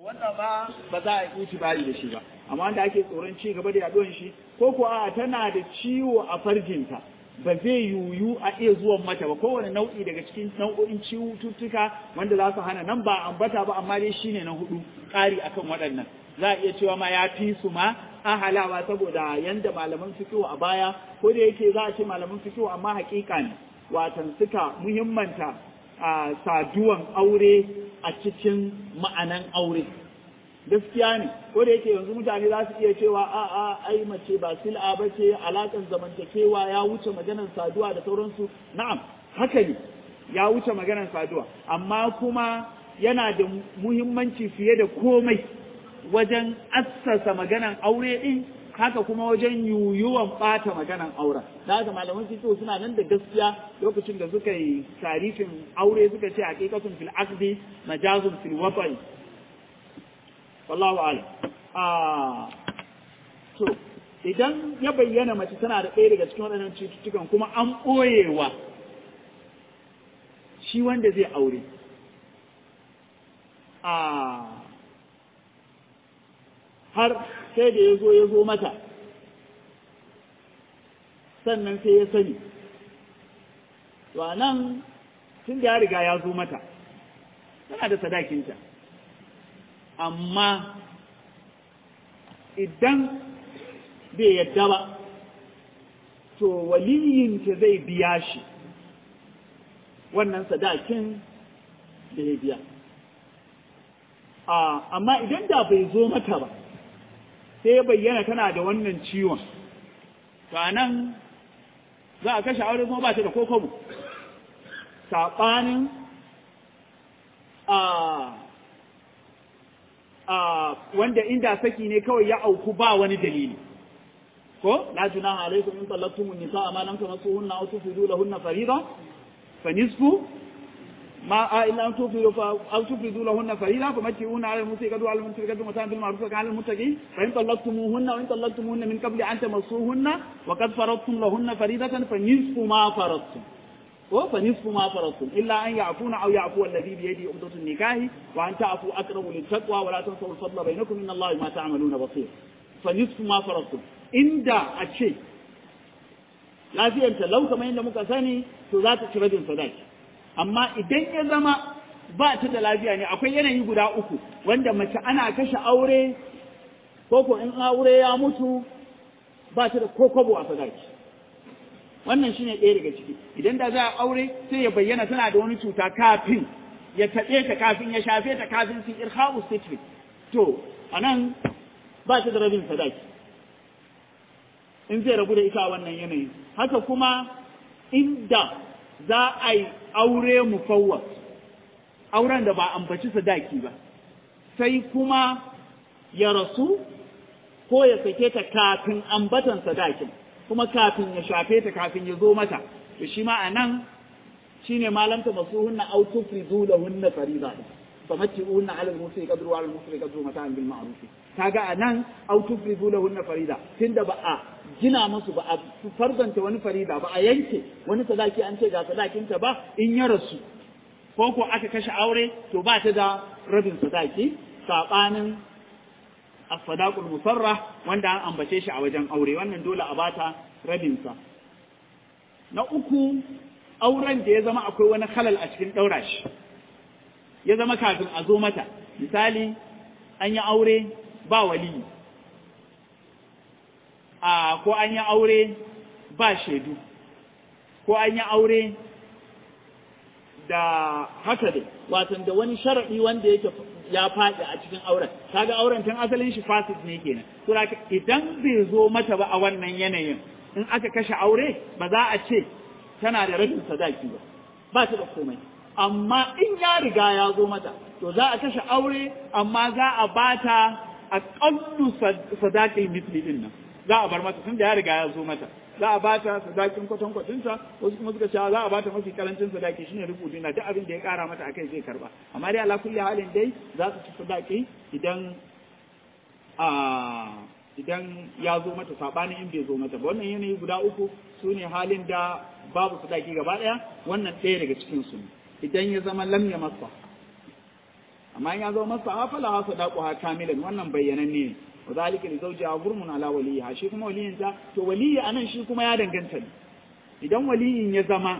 wannan ma ba za a yi itibari da shi ba amma wanda ake tsoron ci gaba da yaduwan shi ko ko a tana da ciwo a farjinta ba zai yiwu a iya zuwan mata ba kowane nau'i daga cikin nau'o'in cututtuka wanda za su hana nan ba ambata ba amma dai shine na hudu ƙari akan waɗannan za a iya cewa ma ya fi su ma ahalawa saboda yanda malaman fikihu a baya ko da yake za a ce malaman fikihu amma hakika ne watan suka muhimmanta a saduwan aure a cikin ma'anan aure gaskiya ne ko da yake yanzu mutane za su iya cewa a a ai mace ba sil'a ba ce alakan zamantakewa ya wuce maganar saduwa da sauransu na'am haka ne ya wuce maganar saduwa amma kuma yana da muhimmanci fiye da komai wajen assasa maganan aure din haka kuma wajen yuyuwan ɓata maganan auren da haka malaman fiqh suna nan da gaskiya lokacin da suka yi tarifin aure suka ce haqiqatun fil aqdi majazun fil wata'i wallahu a'lam ah to idan ya bayyana mace tana da ɗaya daga cikin waɗannan cututtukan kuma an ɓoyewa shi wanda zai aure ah har sai da ya zo ya zo mata sannan sai ya sani to nan tun da ya riga ya zo mata tana da sadakinta amma idan bai yadda ba to waliyinta zai biya shi wannan sadakin da ya biya amma idan da bai zo mata ba sai ya bayyana tana da wannan ciwon to nan za a kashe aure kuma ba ta da kokobo saɓanin a a wanda inda saki ne kawai ya auku ba wani dalili ko la junaha alaikum in talaqtumun nisaa ma lam tamassuhunna aw tufidu lahunna farida fa nisfu ما إلا أن تفردوا أو تفردوا لهن فريضة فمتعوهن على المسيء قدوا على المسيء قدوا متاعا بالمعروف وكان على المتقين فإن طلقتموهن وإن طلقتموهن من قبل أن تمسوهن وقد فرضتم لهن فريضة فنصف ما فرضتم فنصف ما فرضتم إلا أن يعفون أو يعفو الذي بيده عقدة النكاح وأن تعفوا أقرب للتقوى ولا تنسوا الفضل بينكم إن الله ما تعملون بصير فنصف ما فرضتم إن دا الشيء لا في أنت لو كما عند مكساني تذات شرد صداقي amma idan ya zama ba ta da lafiya ne akwai yanayi guda uku wanda mace ana kashe aure ko in aure ya mutu ba ta da kokobo a sadaki wannan shine ɗaya daga ciki idan da za a aure sai ya bayyana tana da wani cuta kafin ya taɓe ta kafin ya shafe ta kafin su irha'u sitri to anan ba ta da rabin sadaki in zai rabu da ita a wannan yanayi haka kuma inda za a yi aure mufawwas auren da ba ambaci sadaki ba sai kuma ya rasu ko ya sake ta kafin ambatan sadakin kuma kafin ya shafe ta kafin ya zo mata to shi ma anan shine malamta masuhunna aw tufridu lahunna fariida fa matti'unna 'ala al-musi qadru wa 'ala al-musri qadru mata'an bil ma'ruf kaga anan aw tufridu lahunna farida tunda ba a gina musu ba a farzanta wani farida ba a yanke wani sadaki an ce ga sadakinta ba in ya rasu ko ko aka kashe aure to ba ta da rabin sadaki sabanin as-sadaqul musarrah wanda an ambace shi a wajen aure wannan dole a bata rabin sa na uku auren da ya zama akwai wani halal a cikin daura shi ya zama kafin a zo mata misali an yi aure ba waliyi a ko an yi aure ba shaidu ko an yi aure da haka dai watan da wani sharaɗi wanda yake ya faɗi a cikin auren kaga auren tun asalin shi fasid ne kenan to idan bai zo mata ba a wannan yanayin in aka kashe aure ba za a ce tana da rabin sadaki ba ba ta da komai amma in ya riga ya zo mata to za a kashe aure amma za a bata aqallu sadakin misli din nan za a bar mata tun da ya riga ya zo mata za a bata sadakin kwatankwacinsa wasu kuma suka cewa za a bata mafi karancin sadaki shine rubu dina duk abin da ya kara mata akai zai karba amma dai ala kulli halin dai za su ci sadaki idan a idan ya zo mata sabanin in bai zo mata ba wannan yanayi guda uku su ne halin da babu sadaki gaba daya wannan ɗaya daga cikin su idan ya zama lam ya masa amma in ya zama masa hafala ha sadaquha kamilan wannan bayyananne ne wa zalika li zawjiha gurmun ala waliha shi kuma waliyin ta to waliyi anan shi kuma ya danganta ne idan waliyin ya zama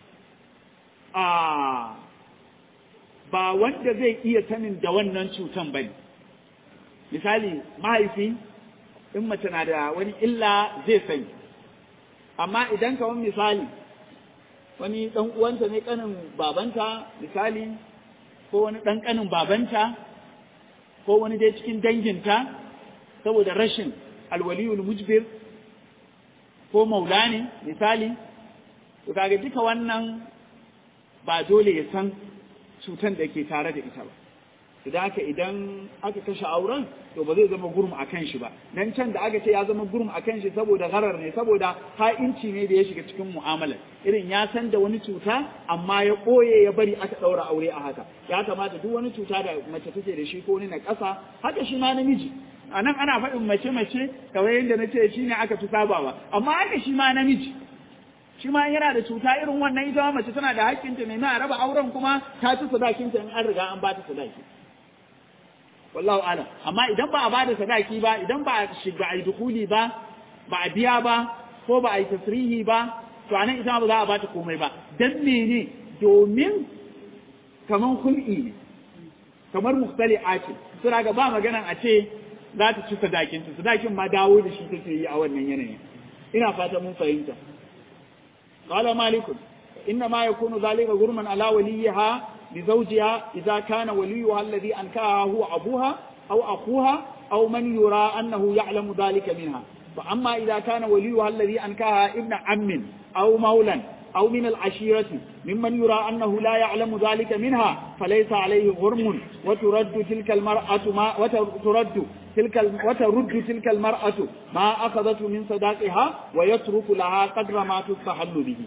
a ba wanda zai iya sanin da wannan cutan bane misali mahaifi in mace na da wani illa zai sani amma idan kawan misali wani ɗan uwanta ne ƙanin babanta misali ko wani ɗan ƙanin babanta ko wani dai cikin danginta saboda rashin alwaliyul mujbir ko maula ne misali to kaga duka wannan ba dole ya san cutan da ke tare da ita ba idan haka idan aka kashe auren to ba zai zama gurum a kan shi ba nan can da aka ce ya zama gurum a kan shi saboda gharar ne saboda ha'inci ne da ya shiga cikin mu'amalar irin ya san da wani cuta amma ya ɓoye ya bari aka ɗaura aure a haka ya kamata duk wani cuta da mace take da shi ko wani na ƙasa haka shi ma namiji a nan ana faɗin mace mace kamar yadda na ce shi ne aka fi sabawa amma haka shi ma namiji shi ma yana da cuta irin wannan ita mace tana da haƙƙinta ne na raba auren kuma ta ci sadakinta in an riga an ba ta sadaki wallahu alam amma idan ba a bada sadaki ba idan ba a shiga a dukuli ba ba a biya ba ko ba a yi tasrihi ba to anan ita ba za a bata komai ba dan mene domin kaman hul'i ne kamar muktali ake sura ga ba maganan a ce za ta ci sadakin ta sadakin ma dawo da shi take yi a wannan yanayin ina fata mun fahimta qala malikun inna ma yakunu zalika gurman ala waliyiha لزوجها إذا كان وليها الذي أنكاها هو أبوها أو أخوها أو من يرى أنه يعلم ذلك منها فأما إذا كان وليها الذي أنكاها ابن عم أو مولا أو من العشيرة ممن يرى أنه لا يعلم ذلك منها فليس عليه غرم وترد تلك المرأة ما وترد تلك وترد تلك المرأة ما أخذته من صداقها ويترك لها قدر ما تستحل به.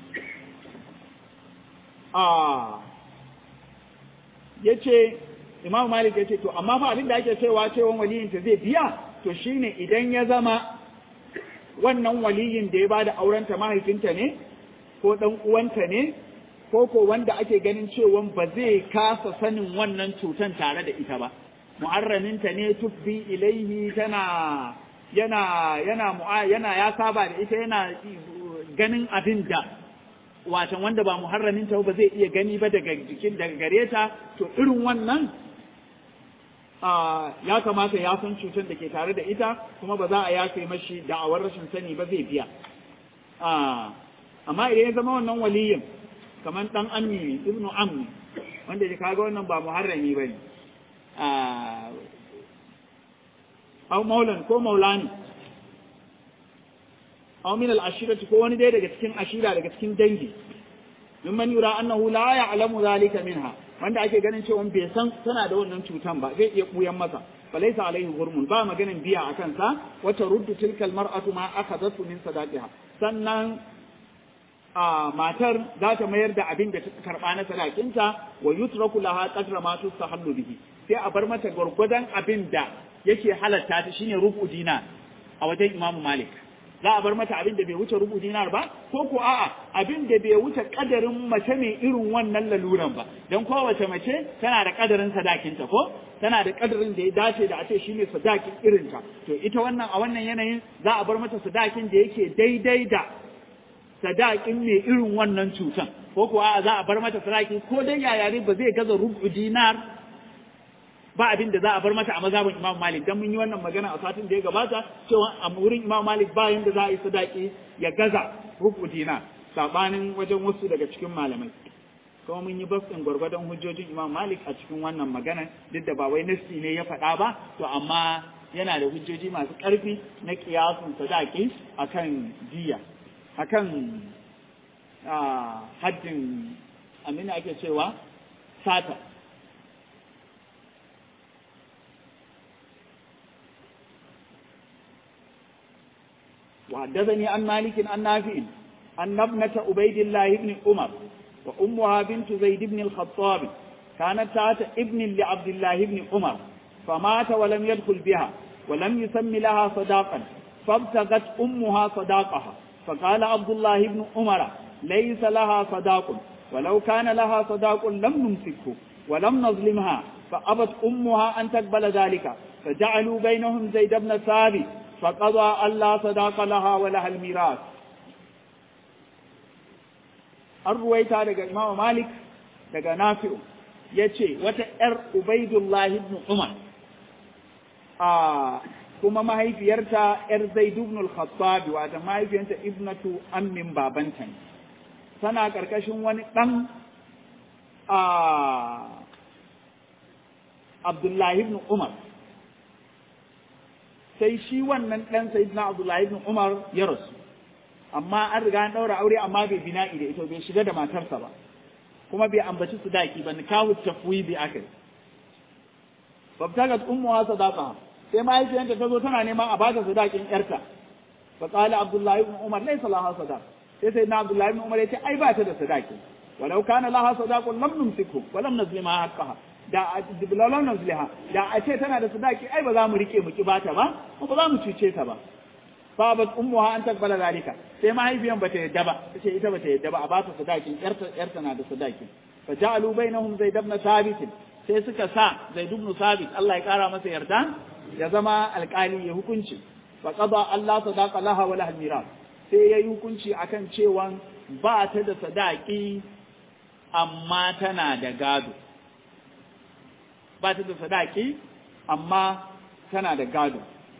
آه ya ce imam malik ya ce to amma fa abin da ake cewa cewa waliyinta zai biya to shine idan ya zama wannan waliyin da ya bada aurenta mahaifinta ne ko dan uwanta ne ko ko wanda ake ganin cewa ba zai kasa sanin wannan cutan tare da ita ba mu'arraminta ne tubbi ilaihi tana yana yana yana ya saba da ita yana ganin abin da watan wanda ba muharramin ta ba zai iya gani ba daga jikin daga gare ta to irin wannan ya kamata ya san cutar da ke tare da ita kuma ba za a yafe mashi da'awar rashin sani ba zai biya amma idan ya zama wannan waliyin kamar dan ammi ibnu ammi wanda ya kaga wannan ba muharrami bane au maulan ko maulani aw min al-ashirati ko wani dai daga cikin ashira daga cikin dangi mimman yura annahu la ya'lamu zalika minha wanda ake ganin cewa bai san tana da wannan cutan ba zai iya buyan masa falaysa alaihi hurmun ba maganin biya a kansa wata ruddu tilka al-mar'atu ma akhadatu min sadaqiha sannan a matar za ta mayar da abin da ta karba na sadakinta wa yutraku laha qadra ma tustahallu bihi sai a bar mata gwargwadon abin da yake halatta ta shine rubu dina a wajen imamu malik za a bar mata abin da bai wuce rubu dinar ba ko ko a'a abin da bai wuce kadarin mace mai irin wannan laluran ba dan kowace mace tana da kadarin sadakinta ko tana da kadarin da ya dace da a ce shine sadakin irinta to ita wannan a wannan yanayin za a bar mata sadakin da yake daidai da sadakin mai irin wannan cutan ko ko a'a za a bar mata sadaki ko dai yayare ba zai gaza rubu dinar ba abin da za a bar mata a mazhabin Imam Malik dan mun yi wannan magana a satin da ya gabata cewa a wurin Imam Malik ba yanda za a yi sadaki ya gaza rubu dina sabanin wajen wasu daga cikin malamai kuma mun yi basin gwargwadon hujjojin Imam Malik a cikin wannan magana duk da ba wai nasi ne ya faɗa ba to amma yana da hujjoji masu ƙarfi na kiyasun sadaki akan jiya akan haddin amina ake cewa sata وحدثني عن مالك عن نافع أن ابنة عبيد الله بن عمر وأمها بنت زيد بن الخطاب كانت تحت ابن لعبد الله بن عمر فمات ولم يدخل بها ولم يسم لها صداقا فابتغت أمها صداقها فقال عبد الله بن عمر ليس لها صداق ولو كان لها صداق لم نمسكه ولم نظلمها فأبت أمها أن تقبل ذلك فجعلوا بينهم زيد بن ثابت فقضى ألا صداق لها ولها الميراث الرويتا دقى إمام مالك دقى نافع يتشي وتأر عبيد الله بن عمر آه kuma mahaifiyarta ‘yar Zaid ibn al-Khattab wata mahaifiyarta ibnatu ammin babanta ne tana ƙarƙashin wani ɗan a Abdullahi ibn Umar sai shi wannan ɗan Sayyidina Abdullahi ibn Umar ya rasu amma an riga an ɗaura aure amma bai bina'i da ita bai shiga da matarsa ba kuma bai ambaci su daki ba nikahu tafwidi akai babtagat ummuha sadaqa sai mahaifiyarta ta zo tana neman a bata sadakin yarta fa qala Abdullahi ibn Umar laysa laha sadaq sai Sayyidina Abdullahi ibn Umar ya ce ai ba ta da sadaki walau kana laha sadaqun lam numsiku wa lam nazlima haqqaha da diblalan nazliha da a ce tana da sadaki ai ba za mu rike mu ki bata ba ko ba za mu cuce ta ba babat ummuha an takbala zalika sai mahaifiyan bata yadda ba tace ita bata yadda ba a bata sadakin yarta yarta na da sadaki fa ja'alu bainahum zaid ibn thabit sai suka sa zaid ibn thabit Allah ya kara masa yarda ya zama alƙali ya hukunci fa qada Allah sadaqa laha wa laha miras sai yayi hukunci akan cewa ba ta da sadaki amma tana da gado ba ta da sadaki amma tana da gado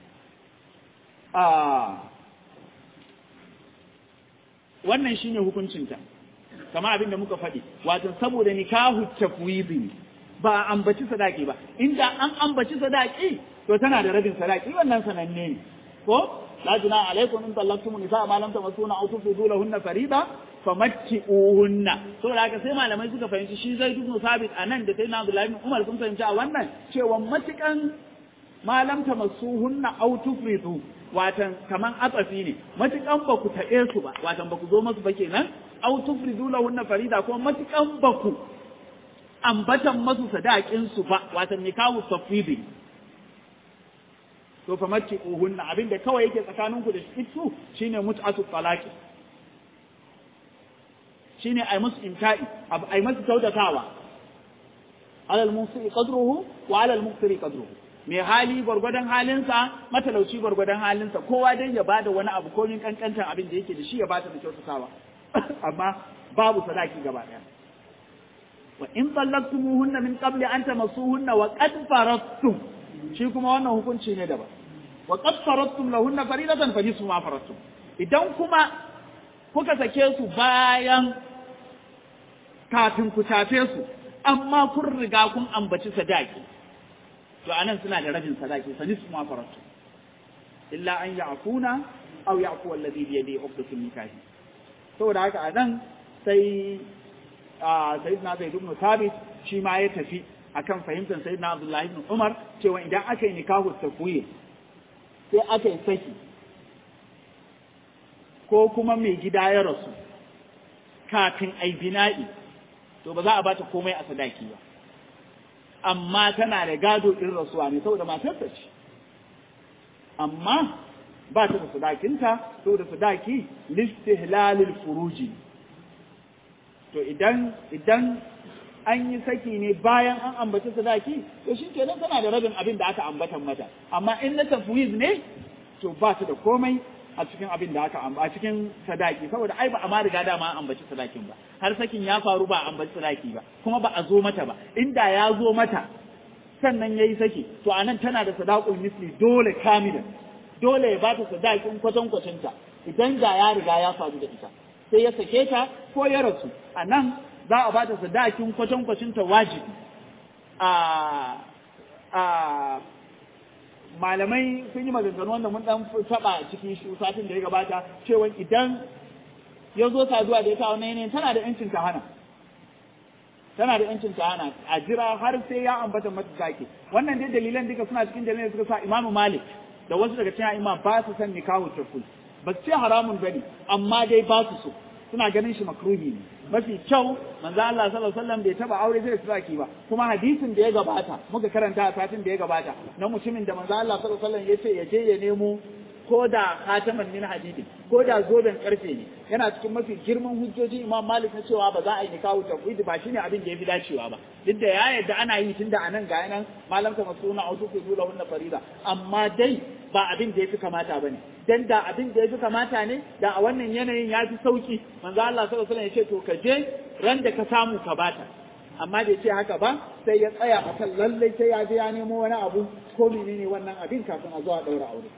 wannan shine hukuncinta kama abin da muka faɗi wato saboda nikahu tafwidi ba a ambaci sadaki ba inda an ambaci sadaki to tana da rabin sadaki wannan sananne ne ko la juna alaikum in tallaqtum nisaa ma lam tamassuna aw tufidu lahunna farida famatti'uhunna saboda haka sai malamai suka fahimci shi zai ibn sabit anan da sayyidina abdullahi ibn umar sun fahimci a wannan cewa matukan malam tamassuhunna aw tufridu watan kaman atsafi ne matukan ba ku taɓe su ba watan ba ku zo masu ba kenan aw tufridu lahunna farida kuma matukan ba ku ambatan masu sadakin su ba watan nikahu tafwidi to fa matti uhunna abinda kawai yake tsakanin ku da su shine mut'atu talaqi shine ai musu imta'i ai musu kyautatawa alal musi qadruhu wa alal muqtiri qadruhu mai hali gwargwadon halinsa matalauci gwargwadon halinsa kowa dai ya bada wani abu ko min kankantan abin da yake da shi ya bata da kyautatawa amma babu sadaki gaba daya wa in tallaqtumuhunna min qabli an tamassuhunna wa qad faradtum shi kuma wannan hukunci ne daban wa qad faradtum lahunna faridatan fa nisfu ma faradtum idan kuma kuka sake su bayan kafin ku tafe su amma kun riga kun ambaci sadaki to anan suna da rabin sadaki fa nisfu ma faradtum illa an ya'funa aw ya'fu alladhi bi yadihi 'uqdatun nikahi saboda haka anan sai sayyidina Zaid ibn Thabit shi ma ya tafi akan fahimtar sayyidina Abdullah ibn Umar cewa idan aka yi nikahu tafwid sai aka yi saki ko kuma mai gida ya rasu kafin ai bina'i to ba za a bata komai a sadaki ba amma tana da gado in rasuwa ne saboda matarsa ce amma ba ta da sadakinta saboda sadaki listihlalil furuji to idan idan an yi saki ne bayan an ambaci sadaki to shi kenan tana da rabin abin da aka ambatan mata amma in na tafwiz ne to ba ta da komai a cikin abin da aka a cikin sadaki saboda ai ba a ma riga dama an ambaci sadakin ba har sakin ya faru ba a ambaci sadaki ba kuma ba a zo mata ba inda ya zo mata sannan yayi saki to anan tana da sadaqul misli dole kamilan dole ya ba ta sadakin kwatankwacin ta idan da ya riga ya faru da ita sai ya sake ta ko ya rasu a nan za a ba ta sadakin kwatankwacin ta wajibi a a malamai sun yi maganganu wanda mun dan taba cikin shi satin da ya gabata cewa idan ya zo saduwa da ita a wannan yanayin tana da yancin ta hana tana da yancin ta hana a jira har sai ya ambata mata sake wannan dai dalilan duka suna cikin dalilan da suka sa Imam Malik da wasu daga cikin imam ba su san nikahu tafsir ba su ce haramun bane amma dai ba su so suna ganin shi makruhi ne mafi kyau manzo Allah sallallahu alaihi wasallam bai taba aure zai saki ba kuma hadisin da ya gabata muka karanta a satin da ya gabata na mutumin da manzo Allah sallallahu alaihi wasallam ya ce ya je ya nemo ko da hataman min hadidi ko da zoben karfe ne yana cikin mafi girman hujjoji imam malik na cewa ba za a yi nikahu tafwid ba shine abin da yafi dacewa ba duk da ya yadda ana yi tunda anan ga nan malam ka masuna autu ku zula wannan farida amma dai ba abin da yafi kamata bane dan da abin da yafi kamata ne da a wannan yanayin ya fi sauki manzo Allah sallallahu alaihi wasallam ya ce to ka je ran da ka samu ka bata amma da ce haka ba sai ya tsaya a kan lallai sai ya je ya nemo wani abu ko menene wannan abin kafin a zo a ɗaura aure.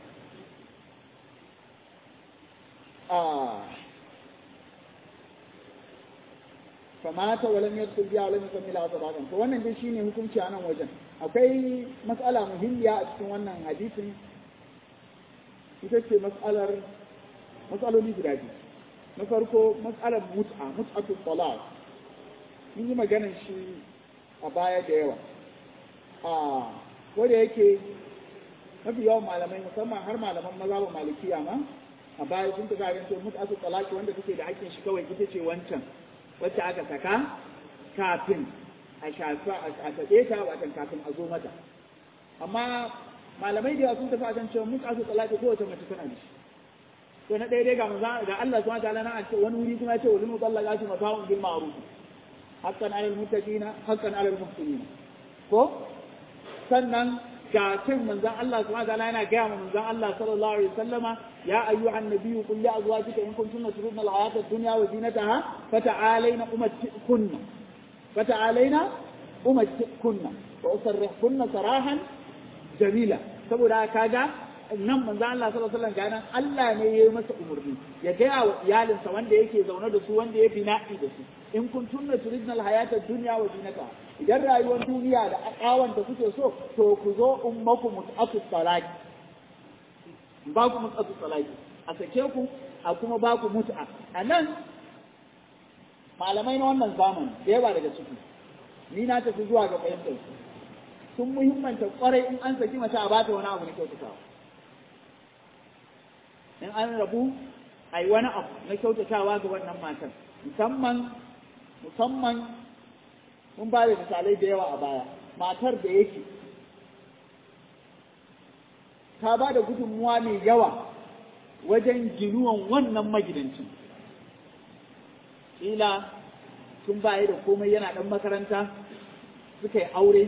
famata walam yadkhul biya walam yusammi la sadaqan to wannan dai shine hukunci a nan wajen akwai mas'ala muhimmiya a cikin wannan hadisin ita ce mas'alar mas'aloli guda biyu na farko mas'alar mut'a mut'atu talaq mun yi maganar shi a baya da yawa a wanda yake mafi yawan malamai musamman har malaman maza ba malikiya ma a baya sun ta garin to mut'atu talaq wanda take da hakkin shi kawai ita ce wancan wacce aka saka kafin a shafa a taɓe ta watan kafin a zo mata amma malamai da sun tafi akan cewa muka su talaka ko wata mace tana da shi to na ɗaya dai ga maza ga Allah subhanahu wataala na ce wani wuri kuma ya ce wal mutallaqatu mata'un bil ma'ruf haqqan 'alal muttaqina haqqan 'alal muhsinin ko sannan ga cin manzon Allah subhanahu wataala yana gaya ma manzon Allah sallallahu alaihi wasallama يا أيها النبي قل لأزواجك إن كنتن تردن الحياة الدنيا وزينتها فتعالين أمتئكن فتعالين أمتئكن وأسرحكن سراحا جميلا saboda kaga nan manzo Allah sallallahu alaihi wasallam Allah ne ya yi masa umarni ya gaya wa iyalinsa wanda yake zaune da su wanda ya fi na'i da su in kun tunna turidna alhayata dunya wa zinata idan rayuwar duniya da akawan da kuke so to ku zo ummaku mutaqatu salati ba ku mutsatu salati a sake ku a kuma ba ku mut'a a nan malamai na wannan zamani da yawa daga ciki ni na tafi zuwa ga fahimtar su sun muhimmanta kwarai in an saki mace a bata wani abu na kyautatawa in an rabu a yi wani abu na kyautatawa ga wannan matan musamman musamman mun ba da misalai da yawa a baya matar da yake ta ba da gudunmuwa mai yawa wajen ginuwan wannan magidancin. Ƙila tun baya da komai yana ɗan makaranta suka yi aure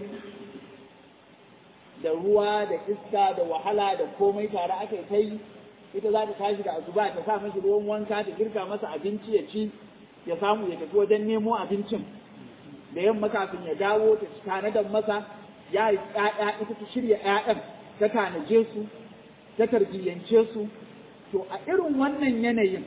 da ruwa da iska da wahala da komai tare aka yi ta yi ita za ta tashi da azuba ta sa mashi ruwan wanka ta girka masa abinci ya ci ya samu ya tafi wajen nemo abincin da yamma kafin ya dawo ta tanadar masa ya yi ƴaƴa ita ta shirya ƴaƴan ta tanaje su ta tarbiyyance su to a irin wannan yanayin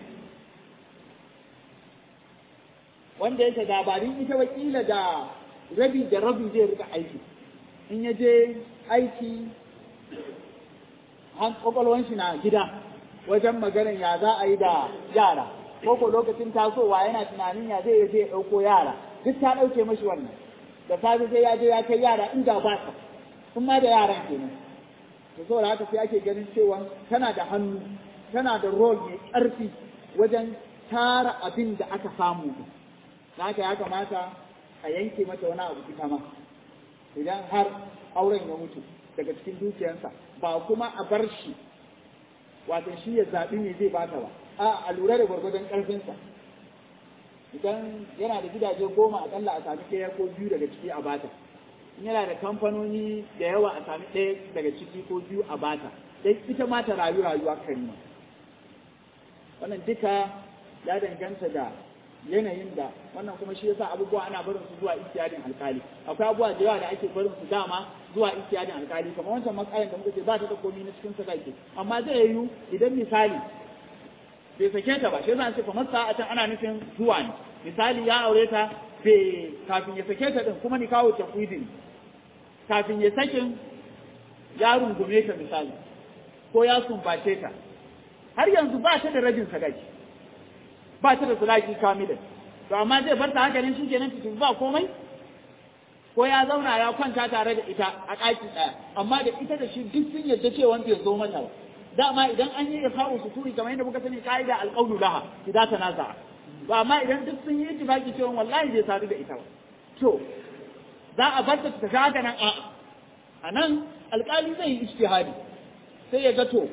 wanda yake dabarin ita wakila da rabi da rabi zai rika aiki in ya je aiki kwakwalwan shi na gida wajen maganin ya za a yi da yara ko ko lokacin tasowa yana tunanin ya zai je ya ɗauko yara duk ta ɗauke mashi wannan da safe sai ya je ya kai yara inda ba ta in ma da yaran kenan to saboda haka sai ake ganin cewa tana da hannu tana da role mai ƙarfi wajen tara abin da aka samu haka ya kamata a yanke mata wani abu ita ma idan har auren ya mutu daga cikin dukiyarsa ba kuma a bar shi wato shi ya zaɓi me zai bata ba a a lura da gwargwadon ƙarfinsa idan yana da gidaje goma akalla a sami ɗaya ko biyu daga ciki a bata in yana da kamfanoni da yawa a sami ɗaya daga ciki ko biyu a bata dai ita ma ta rayu rayuwa karima wannan duka ya danganta da yanayin da wannan kuma shi yasa abubuwa ana barin su zuwa istiyadin alkali akwai abubuwa da yawa da ake barin su dama zuwa istiyadin alkali kamar wancan matsayin da muka ce ba ta da komai na cikin sadaki amma zai yiwu idan misali bai sake ta ba shi yasa ce kamar sa'atan ana nufin zuwa ne misali ya aure ta bai kafin ya sake ta din kuma ni kawo tafwidin kafin ya sakin ya rungume ta misali ko ya sumbace ta har yanzu ba ta da rajin sadaki ba ta da sadaki kamilan to amma zai bar ta haka ne shikenan ta ba komai ko ya zauna ya kwanta tare da ita a ɗaki ɗaya amma da ita da shi duk sun yarda cewa bai zo mata ba dama idan an yi ifa'u suturi kamar yadda muka sani ka'ida alqawlu laha idan tanaza ba amma idan duk sun yi ittifaqi cewa wallahi bai sadu da ita ba to za a bar ta ta haka nan a a nan alƙali zai yi ijtihadi sai ya ga to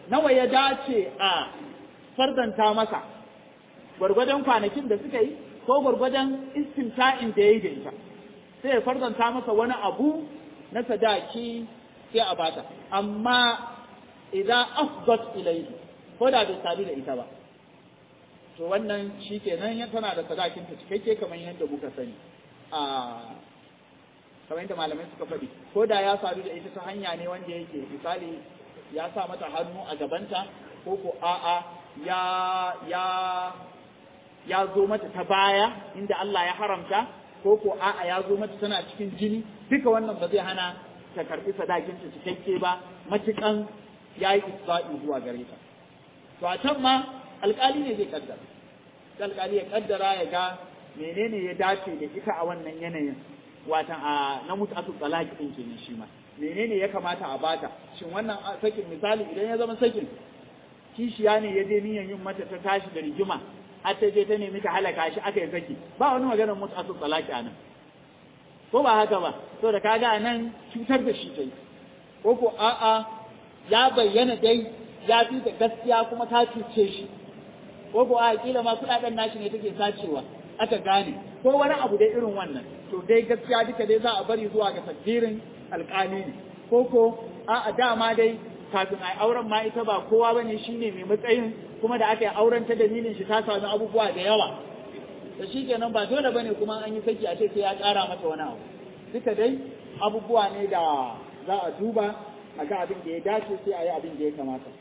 nawa ya dace a fardanta masa gwargwadon kwanakin da suka yi ko gwargwadon istimta'in da ya yi da ita sai ya fardanta masa wani abu na sadaki sai a bata amma idan afdat ilayhi ko da bai sadu da ita ba to wannan shi kenan tana da sadakin ta cikakke kamar yadda muka sani a kamar yadda malamai suka faɗi ko da ya sadu da ita ta hanya ne wanda yake misali ya sa mata hannu a gabanta ko ko a'a ya ya ya zo mata ta baya inda Allah ya haramta ko ko a'a ya zo mata tana cikin jini duka wannan ba zai hana ta karɓi sadakin ta cikakke ba matukan ya yi isba'i zuwa gare ta to a can ma alƙali ne zai kaddara alƙali ya kaddara ya ga menene ya dace da ita a wannan yanayin watan a na mutu talaki din kenan shi ma menene ya kamata a bata shin wannan sakin misali idan ya zama sakin kishiya ne ya je niyan yin mata ta tashi da rigima har ta je ta nemi ta halaka shi aka yi saki ba wani maganar mutu talaki a nan ko ba haka ba so da kaga a nan cutar da shi ta yi ko ko a'a ya bayyana dai ya fi da gaskiya kuma ta cuce shi ko ko a kila ma kudaden nashi ne take sacewa aka gane ko wani abu dai irin wannan to dai gaskiya duka dai za a bari zuwa ga tadbirin alƙali ne ko ko a dama dai kafin a auren ma ita ba kowa bane shine mai matsayin kuma da aka yi auren ta dalilin shi ta sami abubuwa da yawa da shi kenan ba dole bane kuma an yi saki a ce sai ya ƙara mata wani abu duka dai abubuwa ne da za a duba a ga abin da ya dace sai a yi abin da ya kamata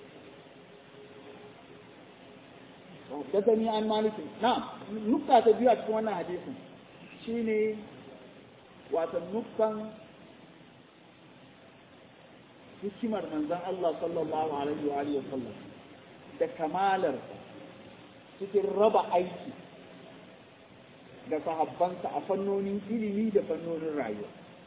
حدثني عن مالك نعم نقطة تبيع cikin wannan hadisin shine wato nuktan hikimar manzon Allah sallallahu alaihi wa alihi wasallam da kamalar cikin raba aiki da sahabbansa a fannonin ilimi da fannonin rayuwa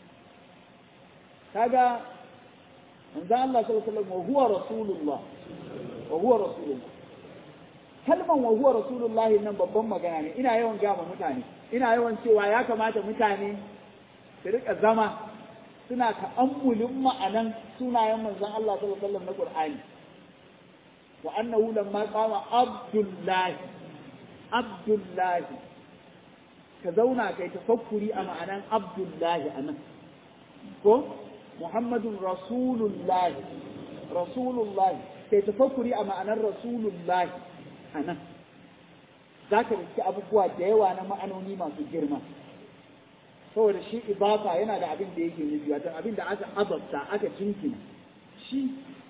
kaga manzon Allah sallallahu alaihi wa sallam wa huwa rasulullah wa huwa rasulullah kalman wa huwa rasulullahi nan babban magana ne ina yawan gama mutane ina yawan cewa ya kamata mutane su rika zama suna ta'ammulin ma'anan sunayen manzon Allah sallallahu alaihi wasallam na Qur'ani wa annahu lamma qama abdullahi abdullahi ka zauna kai tafakkuri a ma'anan abdullahi anan ko muhammadun rasulullahi rasulullahi kai tafakkuri a ma'anar rasulullahi a nan za ka riski abubuwa da yawa na ma'anoni masu girma saboda shi ibafa yana da abin da yake nufi wato abin da aka azabta aka jinkina shi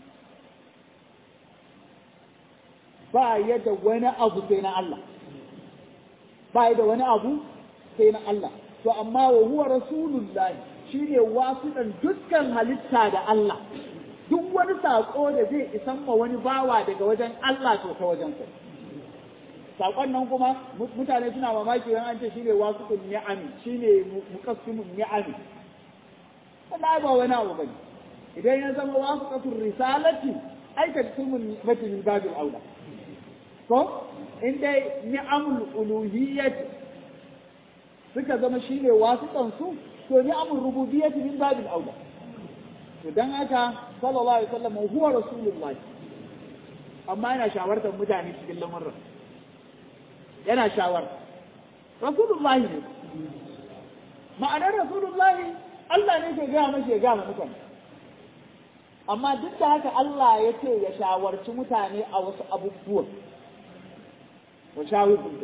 ba ya da wani abu sai na Allah ba ya da wani abu sai na Allah to amma wa huwa rasulullahi shine wasuɗan dukkan halitta da Allah duk wani saƙo da zai isan ma wani bawa daga wajen Allah to ta wajen sa saƙon nan kuma mutane suna mamaki wani an ce shine wasuqun ni'ami shine muqassimun ni'ami wannan ba wani abu bane idan ya zama wasuqatul risalati ai taktumun ni'mati min babil aula ko in dai ni'amul uluhiyyati suka zama shine wasuqan su to ni'amul rububiyyati min babil aula to dan haka sallallahu alaihi wasallam huwa rasulullahi amma yana shawartar mutane cikin lamarin yana shawar rasulullahi ne ma'anar rasulullahi Allah ne ke gaya mashi ya gaya mutane amma duk da haka Allah ya ce ya shawarci mutane a wasu abubuwan wa shawirun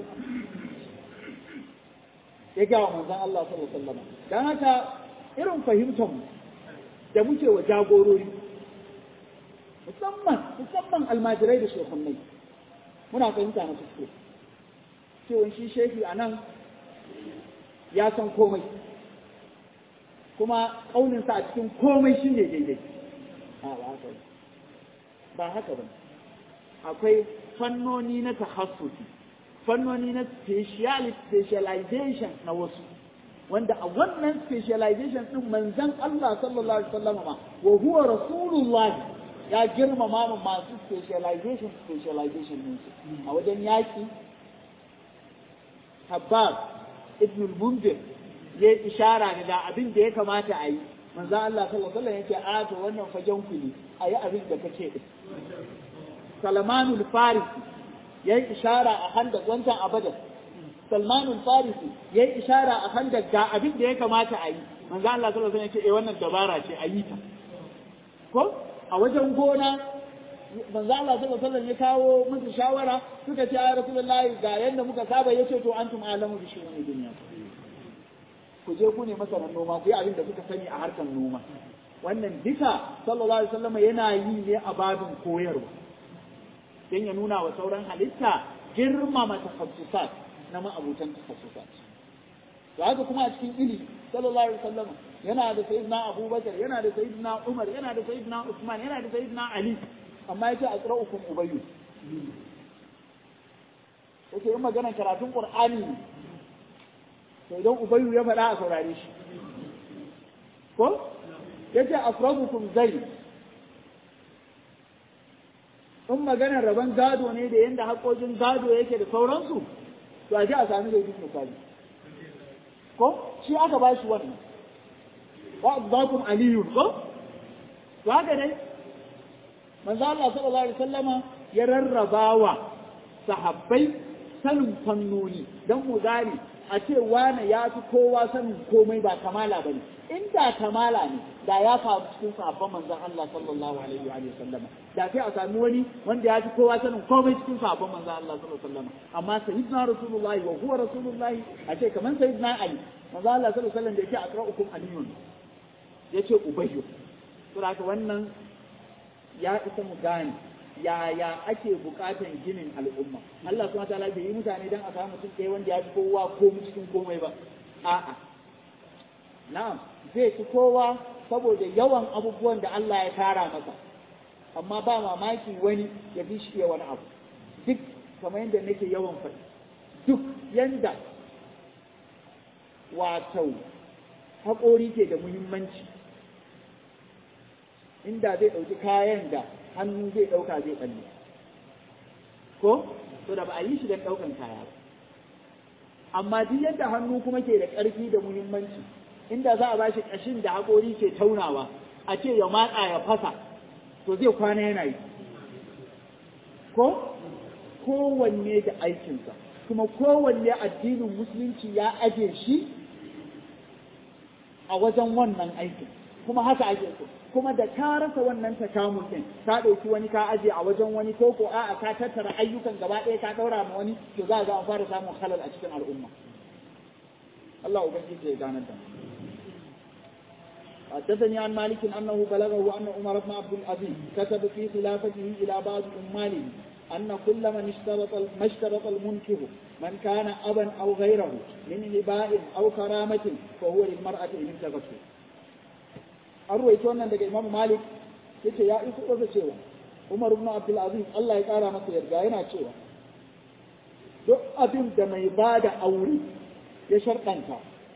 ya gaya wa manzon Allah sallallahu alaihi wasallam dan haka irin fahimtar mu da muke wa jagorori musamman musamman almajirai da shekhunnai muna fahimta na kuskure cewa shi shehi a nan ya san komai kuma ƙauninsa a cikin komai shi ne daidai ba haka ba akwai fannoni na tahassusi fannoni na specialization na wasu wanda a wannan specialization din manzon Allah sallallahu alaihi wasallam ma wa huwa rasulullah ya girmama masu specialization specialization din a wajen yaki Habbab ibn al-Munzir ya ishara da abin da ya kamata a yi manzo Allah sallallahu alaihi wasallam yace a to wannan fagen ku ne ayi abin da kake din Salmanul Farisi yayi ishara a handa wancan abadan Salmanul Farisi yayi ishara a handa ga abin da ya kamata a yi manzo Allah sallallahu alaihi wasallam yace eh wannan dabara ce a yi ta ko a wajen gona manzo Allah sallallahu alaihi wasallam ya kawo musu shawara suka ce ya Rasulullahi ga yanda muka saba yace to antum alamu bi shu'uni dunya ku je ku ne masanan noma ku yi abin da kuka sani a harkar noma wannan duka sallallahu alaihi wasallam yana yi ne a babin koyarwa dan ya nuna wa sauran halitta girmama tafassusat na ma'abutan tafassusat to haka kuma a cikin ilimi sallallahu alaihi wasallam yana da sayyidina Abubakar yana da sayyidina Umar yana da sayyidina Usman yana da sayyidina Ali amma yace aqra'ukum ubayyu yake in maganar karatun Qur'ani to idan ubayyu ya faɗa a saurare shi ko yace afradukum zai in maganar rabon gado ne da yanda haƙojin gado yake da sauransu to a ji a sami zai misali ko shi aka ba shi wannan wa azbakum aliyun ko to haka dai manzo Allah sallallahu alaihi wasallama ya rarrabawa sahabbai sanin fannoni dan mu gane a ce wane ya fi kowa sanin komai ba kamala ba ne inda kamala ne da ya faru cikin sahabban manzon Allah sallallahu alaihi wa sallama da sai a sami wani wanda ya fi kowa sanin komai cikin sahabban manzon Allah sallallahu alaihi wa sallama amma sayyidina rasulullahi wa huwa rasulullahi a ce kaman sayyidina ali manzon Allah sallallahu alaihi wa sallam da yake aqra'ukum aliyun yace ubayyu saboda haka wannan ya isa mu gane yaya ake bukatan ginin al'umma Allah subhanahu wataala bai yi mutane dan a samu mutum ɗaya wanda ya fi kowa ko cikin komai ba a'a na'am zai fi kowa saboda yawan abubuwan da Allah ya tara masa amma ba mamaki wani ya fi shi wani abu duk kamar yadda nake yawan faɗi duk yanda wato haƙori ke da muhimmanci inda zai ɗauki kayan da hannu zai ɗauka zai ɓalle ko to da ba a yi shi don ɗaukan kaya ba amma duk yadda hannu kuma ke da ƙarfi da muhimmanci inda za a ba shi ƙashin da haƙori ke taunawa a ce ya matsa ya fasa to zai kwana yana yi ko kowanne da aikinsa kuma kowanne addinin musulunci ya aje shi a wajen wannan aikin kuma haka ake so kuma da ka rasa wannan takamun din ka ɗauki wani ka aje a wajen wani ko ko a'a ka tattara ayyukan gaba ɗaya ka ɗaura ma wani to za ga an fara samun halal a cikin al'umma Allah ubangiji ya ganar da حدثني عن مالك أنه بلغه أن عمر بن عبد العزيز كتب في خلافته إلى بعض أماله أن كل من اشترط ما اشترط المنكر من كان أبا أو غيره من هباء أو كرامة فهو للمرأة إن انتبهته an ruwaito wannan daga Imam Malik yace ya iso da cewa Umar ibn Abdul Aziz Allah ya kara masa yarda yana cewa duk abin da mai bada aure ya sharɗanta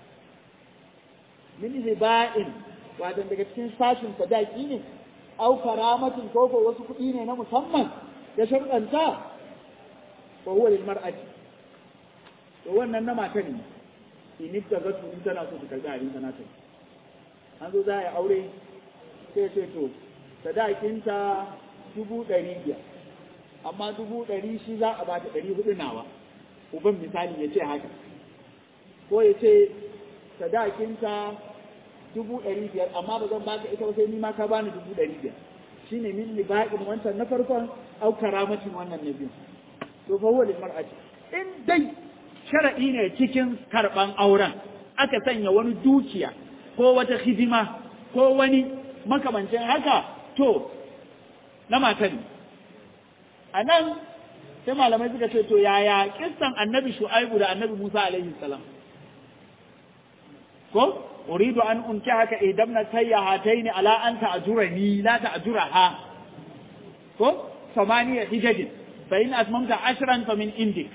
min hiba'in wato daga cikin sashin sadaki ne au karamatin ko ko wasu kuɗi ne na musamman ya sharɗanta ko huwa lil mar'ati to wannan na matan ne in ta ga in tana so ta karɓi abin sana ta an zo za a yi aure sai ce to sadakinta dubu ɗari biyar amma dubu ɗari shi za a bata ɗari hudu nawa uban misali ya ce haka ko ya ce sadakinta dubu ɗari biyar amma ba zan baka ita sai ni ma ka bani dubu ɗari biyar shi ne min liba'in wancan na farkon au karamatin wannan na biyu to fa huwa lil mar'ati in dai shar'i ne cikin karɓan auren aka sanya wani dukiya ko wata hidima ko wani makamancin haka to na matan a nan sai malamai suka ce to yaya kissan annabi shu'aibu da annabi musa alaihi salam ko uridu an unki haka idan na tayya hataini ala an ta'jurani la ta'juraha ko samaniya hijajin fa in asmamta ashran fa min indik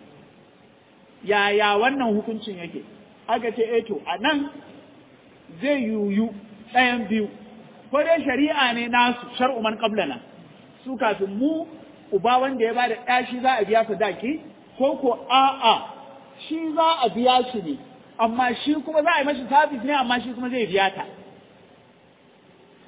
yaya wannan hukuncin yake aka ce eh to a nan zai yuyu ɗayan biyu ko dai shari'a ne nasu shar'u man qablana su kafin mu uba wanda ya bada ɗaya shi za a biya sadaki ko ko a'a shi za a biya shi ne amma shi kuma za a yi mashi sabis ne amma shi kuma zai biya ta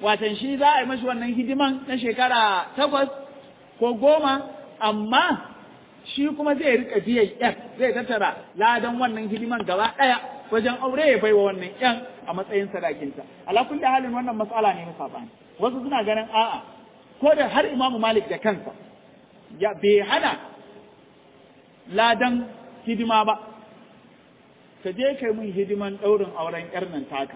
watan shi za a yi mashi wannan hidiman na shekara takwas ko goma amma shi kuma zai rika biyan yan zai tattara ladan wannan hidiman gaba ɗaya wajen aure ya baiwa wannan yan a matsayin sadakinta ala kulli halin wannan matsala ne na sabani wasu suna ganin a'a ko da har imamu malik da kansa ya bai hana ladan hidima ba ka je kai mun hidiman ɗaurin auren ƴar nan taka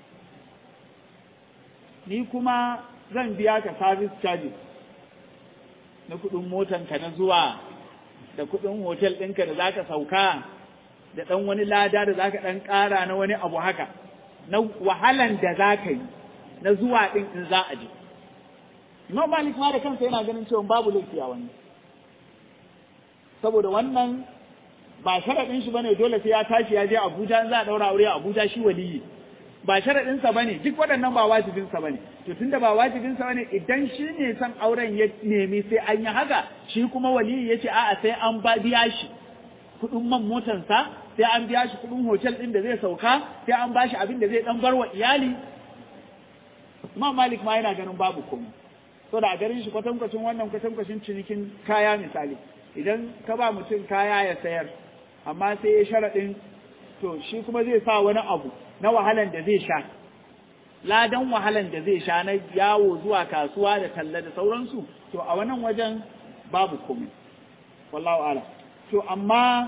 ni kuma zan biya ka service charges na kuɗin motanka na zuwa da kuɗin hotel ɗinka da zaka sauka da ɗan wani lada da zaka ɗan ƙara na wani abu haka na wahalan da za ka yi na zuwa ɗin in za a je Imam Malik ma da kansa yana ganin cewa babu laifi a wannan saboda wannan ba sharaɗin shi bane dole sai ya tashi ya je Abuja in za a ɗaura aure a Abuja shi waliyi ba sharaɗinsa ba ne duk waɗannan ba wajibinsa ba ne to tunda ba wajibinsa ba ne idan shi ne son auren ya nemi sai an yi haka shi kuma waliyi ya ce a'a sai an ba biya shi kuɗin man motansa sai an biya shi kuɗin hotel ɗin da zai sauka sai an ba shi abin da zai ɗan bar wa iyali Imam Malik ma yana ganin babu komai so da a garin shi kwatankwacin wannan kwatankwacin cinikin kaya misali idan ka ba mutum kaya ya sayar amma sai ya sharaɗin to shi kuma zai sa wani abu na wahalan da zai sha ladan wahalan da zai sha na yawo zuwa kasuwa da talla da sauransu to a wannan wajen babu komai wallahu ala to amma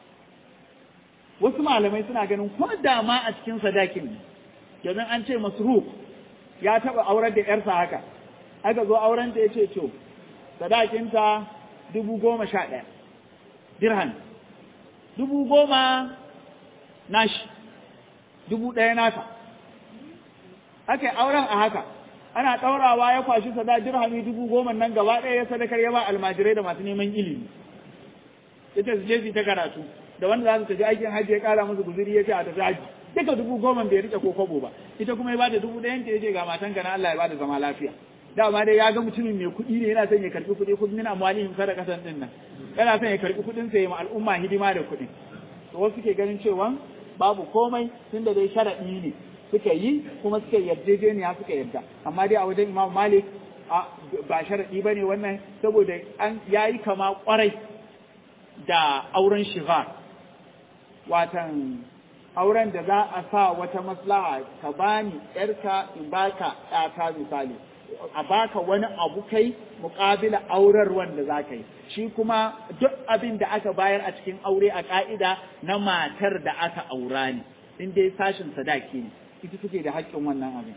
wasu malamai suna ganin ko da ma a cikin sadakin ne domin an ce masruf ya taba aurar da yarsa haka aka zo auren ta yace to sadakinta dubu goma sha ɗaya dirham dubu goma nashi dubu ɗaya nata aka yi auren a haka ana ɗaurawa ya kwashi sada dirhami dubu goma nan gaba ɗaya ya sadakar ya ba almajirai da masu neman ilimi ita su je su ta karatu da wanda za su tafi aikin hajji ya ƙara musu guzuri ya ce a tafi hajji duka dubu goma bai rike ko kwabo ba ita kuma ya bada dubu ɗayan ta ya ce ga matan ka na Allah ya bada zama lafiya dama dai ya ga mutumin mai kuɗi ne yana son ya karɓi kuɗi kuɗin min amwalihim sadaqatan din nan yana son ya karɓi kuɗin sa ya ma al'umma hidima da kuɗin to wasu ke ganin cewa babu komai tunda dai sharaɗi ne suka yi kuma suka yarjejeniya suka yarda amma dai a wajen Imam Malik ba sharaɗi bane wannan saboda an yayi kama kwarai da auren shigar watan auren da za a sa wata maslaha ka bani yarka in baka ɗata misali a baka wani abu kai muƙabila aurar wanda za ka yi shi kuma duk abin da aka bayar a cikin aure a ƙa'ida na matar da aka aura ne in dai sashin sadaki ne ita take da haƙƙin wannan abin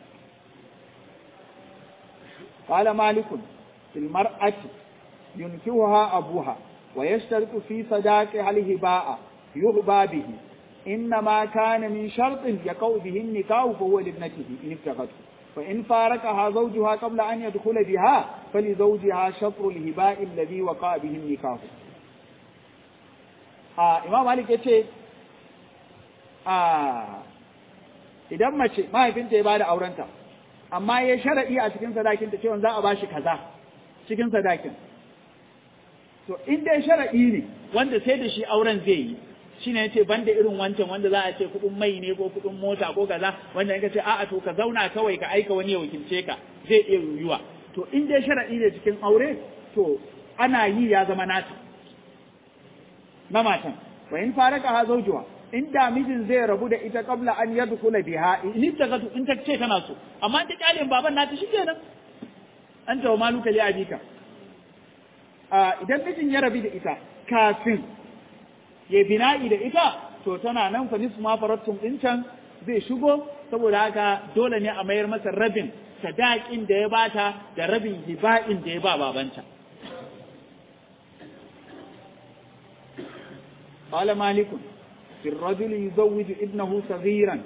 qala malikun fil mar'ati yunkihuha abuha wa yashtaritu fi sadaqi hal hiba'a yuhba bihi إنما كان من شرط يقع به النكاح فهو لابنته إن ابتغته فإن فارقها زوجها قبل أن يدخل بها فلزوجها شطر الهباء الذي وقع به النكاح آه إمام مالك يتي آه idan mace mahaifinta ya bada aurenta amma ya sharaɗi a cikin sadakinta cewa za a bashi kaza cikin sadakin to in dai sharaɗi ne wanda sai da shi auren zai yi shine yace banda irin wancan wanda za a ce kuɗin mai ne ko kuɗin mota ko kaza wanda in ka ce a'a to ka zauna kawai ka aika wani ya wakilce ka zai iya yiwuwa to in dai sharadi ne cikin aure to ana yi ya zama nata na matan wa in faraka ha zawjuha in da mijin zai rabu da ita kabla an yadkhula biha in ta gatu in ta ce tana so amma in ta kyalin baban nata shikenan an tawa maluka li abika idan mijin ya rabu da ita kafin ya bina'i da ita to tana nan fa nisfu ma farattum din can zai shigo saboda haka dole ne a mayar masa rabin sadakin da ya bata da rabin hiba'in da ya ba babanta قال مالك في الرجل يزوج ابنه صغيرا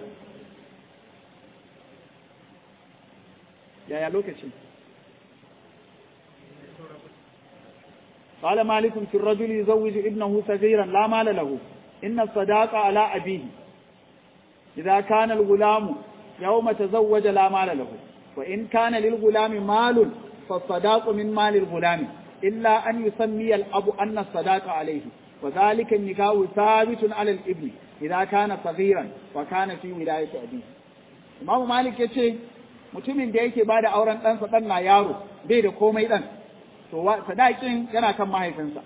يا يا لوكاشن قال مالك في الرجل يزوج ابنه صغيرا لا مال له إن الصداق على أبيه إذا كان الغلام يوم تزوج لا مال له وإن كان للغلام مال فالصداق من مال الغلام إلا أن يسمي الأب أن الصداق عليه وذلك النكاح ثابت على الابن إذا كان صغيرا وكان في ولاية أبيه إمام مالك يتي mutumin da yake ba da auren ɗansa ɗan na yaro bai da komai ɗan to sadakin yana kan mahaifinsa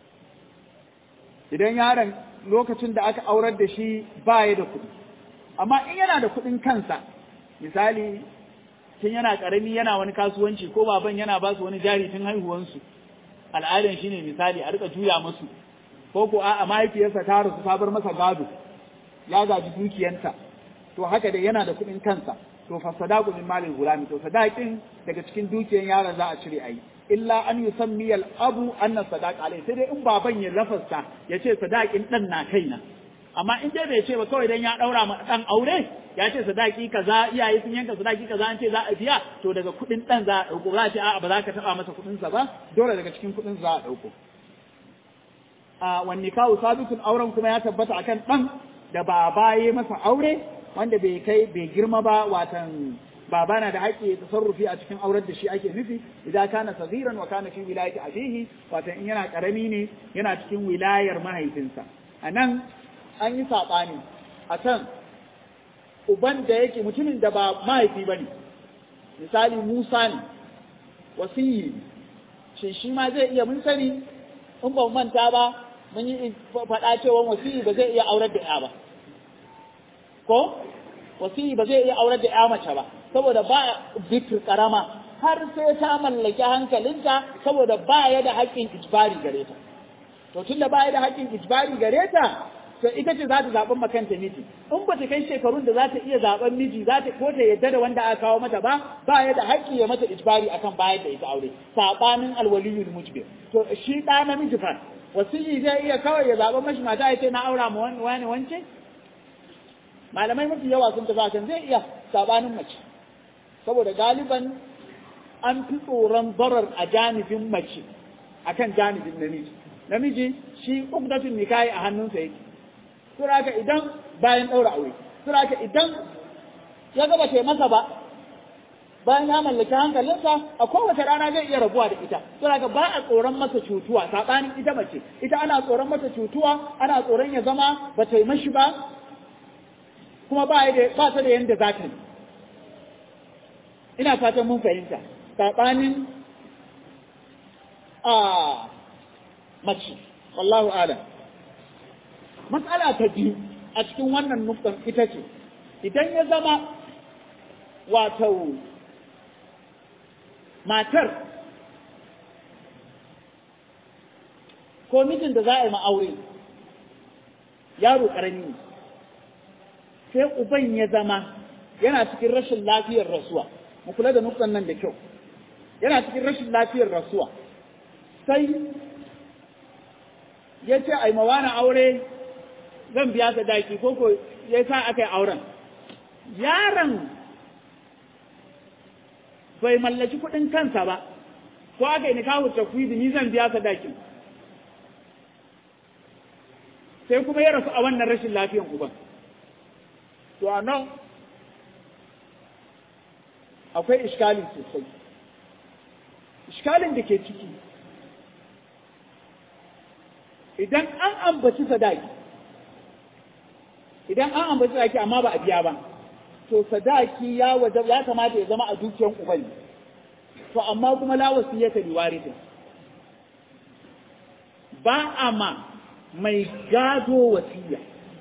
idan yaron lokacin da aka aurar da shi ba ya da kuɗi amma in yana da kuɗin kansa misali tun yana ƙarami yana wani kasuwanci ko baban yana ba su wani jari tun haihuwansu al'adan shi ne misali a rika juya musu ko ko a mahaifiyarsa ta rasu ta bar masa gado ya gaji dukiyanta to haka da yana da kuɗin kansa to fa sadaqu min malil gulami to sadaqin daga cikin dukiyan yaron za a cire ayi illa an yusammi al abu anna sadaq alai sai dai in baban ya lafasta ya ce sadaqin dan na kaina amma in dai bai ce ba kawai dan ya daura ma dan aure ya ce sadaki kaza iyaye sun yanka sadaki kaza an ce za a biya to daga kuɗin dan za a dauko za a ce a'a ba za ka taba masa kuɗin sa ba dole daga cikin kuɗin za a dauko a wanne kawo sabitun auren kuma ya tabbata akan dan da baba ya masa aure wanda bai kai bai girma ba watan baba na da haƙƙi tasarrufi a cikin aurar da shi ake nufi idan kana sagiran wa kana fi wilayati abihi watan in yana karami ne yana cikin wilayar mahaifinsa anan an yi saɓani akan uban da yake mutumin da ba mahaifi bane misali Musa ne wasiyi shin shi ma zai iya mun sani in ba manta ba mun yi faɗa cewa wasiyi ba zai iya aurar da ya ba ko wasiyi ba zai iya aurar da ya mace ba saboda ba bikir karama har sai ta mallaki hankalinta saboda ba ya da haƙƙin ijbari gare ta to tunda ba ya da haƙƙin ijbari gare ta to ita ce za ta zaɓi makanta miji in ba ta kai shekarun da za ta iya zaɓen miji za ta ko ta yadda da wanda aka kawo mata ba ba ya da haƙƙi ya mata ijbari akan bayar da ita aure saɓanin alwaliyul mujbir to shi ɗa namiji fa wasiyi zai iya kawai ya zaɓa mashi mata ya ce na aura ma wani wance malamai mafi yawa sun tafi kan zai iya sabanin mace saboda galiban an fi tsoron barar a janibin mace akan janibin namiji namiji shi ukdatun nikahi a hannunsa yake suraka idan bayan ɗaura aure suraka idan ya gaba ce masa ba bayan ya mallaki hankalinsa a kowace rana zai iya rabuwa da ita suraka ba a tsoron masa cutuwa saɓanin ita mace ita ana tsoron masa cutuwa ana tsoron ya zama ba ta yi mashi ba kuma ba ba ta da yanda za ta yi ina fatan mun fahimta saɓanin a mace wallahu alam matsala ta biyu a cikin wannan nufin ita ce idan ya zama wato matar ko mijin da za a yi ma'aure yaro ƙarami ne sai uban ya zama yana cikin rashin lafiyar rasuwa mu kula da nuktan nan da kyau yana cikin rashin lafiyar rasuwa sai ya ce ai mawana aure zan biya ta daki ko ko ya sa aka yi auren yaron bai mallaki kuɗin kansa ba ko aka yi nikahu takwidi ni zan biya ta dakin sai kuma ya rasu a wannan rashin lafiyan uban to a nan akwai iskali sosai iskalin da ke ciki idan an ambaci sadaki idan an ambaci sadaki amma ba a biya ba to sadaki ya waje ya kamata ya zama a dukiyan uban to amma kuma la wasiyata li warithin ba a ma mai gado wasiya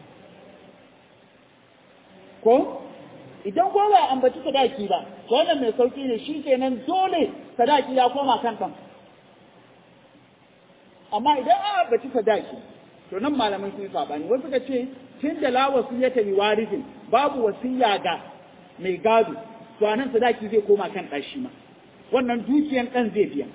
ko idan ko ba ambaci sadaki ba to wannan mai sauki ne shi kenan dole sadaki ya koma kan kan amma idan an ambaci sadaki to nan malaman sun sabani wasu suka ce tun da la wasiyata li warithin babu wasiya ga mai gado to anan sadaki zai koma kan ɗashi ma wannan dukiyan ɗan zai biya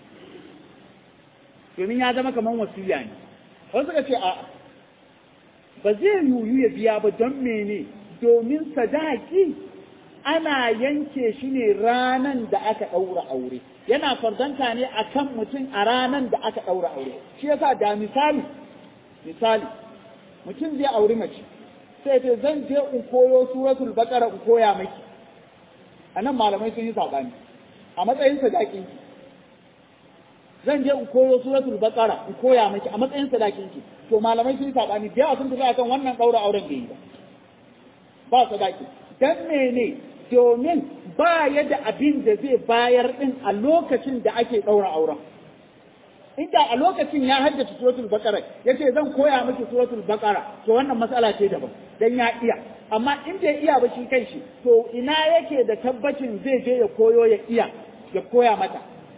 domin ya zama kamar wasiya ne wasu suka ce a ba zai yuyu ya biya ba don mene domin sadaki ana yanke shi ne ranan da aka ɗaura aure yana farzanta ne a kan mutum a ranan da aka ɗaura aure shi yasa da misali misali mutum zai auri mace sai ce zan je in koyo suratul baqara in koya maki anan malamai sun yi sabani a matsayin sadakin ki zan je in koyo suratul baqara in koya maki a matsayin sadakin ki to malamai sun yi sabani da yawa sun tafi akan wannan daura auren da yi ba ba sadaki dan mene domin ba ya da abin da zai bayar din a lokacin da ake ɗaura auren inda a lokacin ya haddace suratul baqara yace zan koya miki suratul baqara to wannan matsala ce daban dan ya iya amma in bai iya ba shi kanshi to ina yake da tabbacin zai je ya koyo ya iya ya koya mata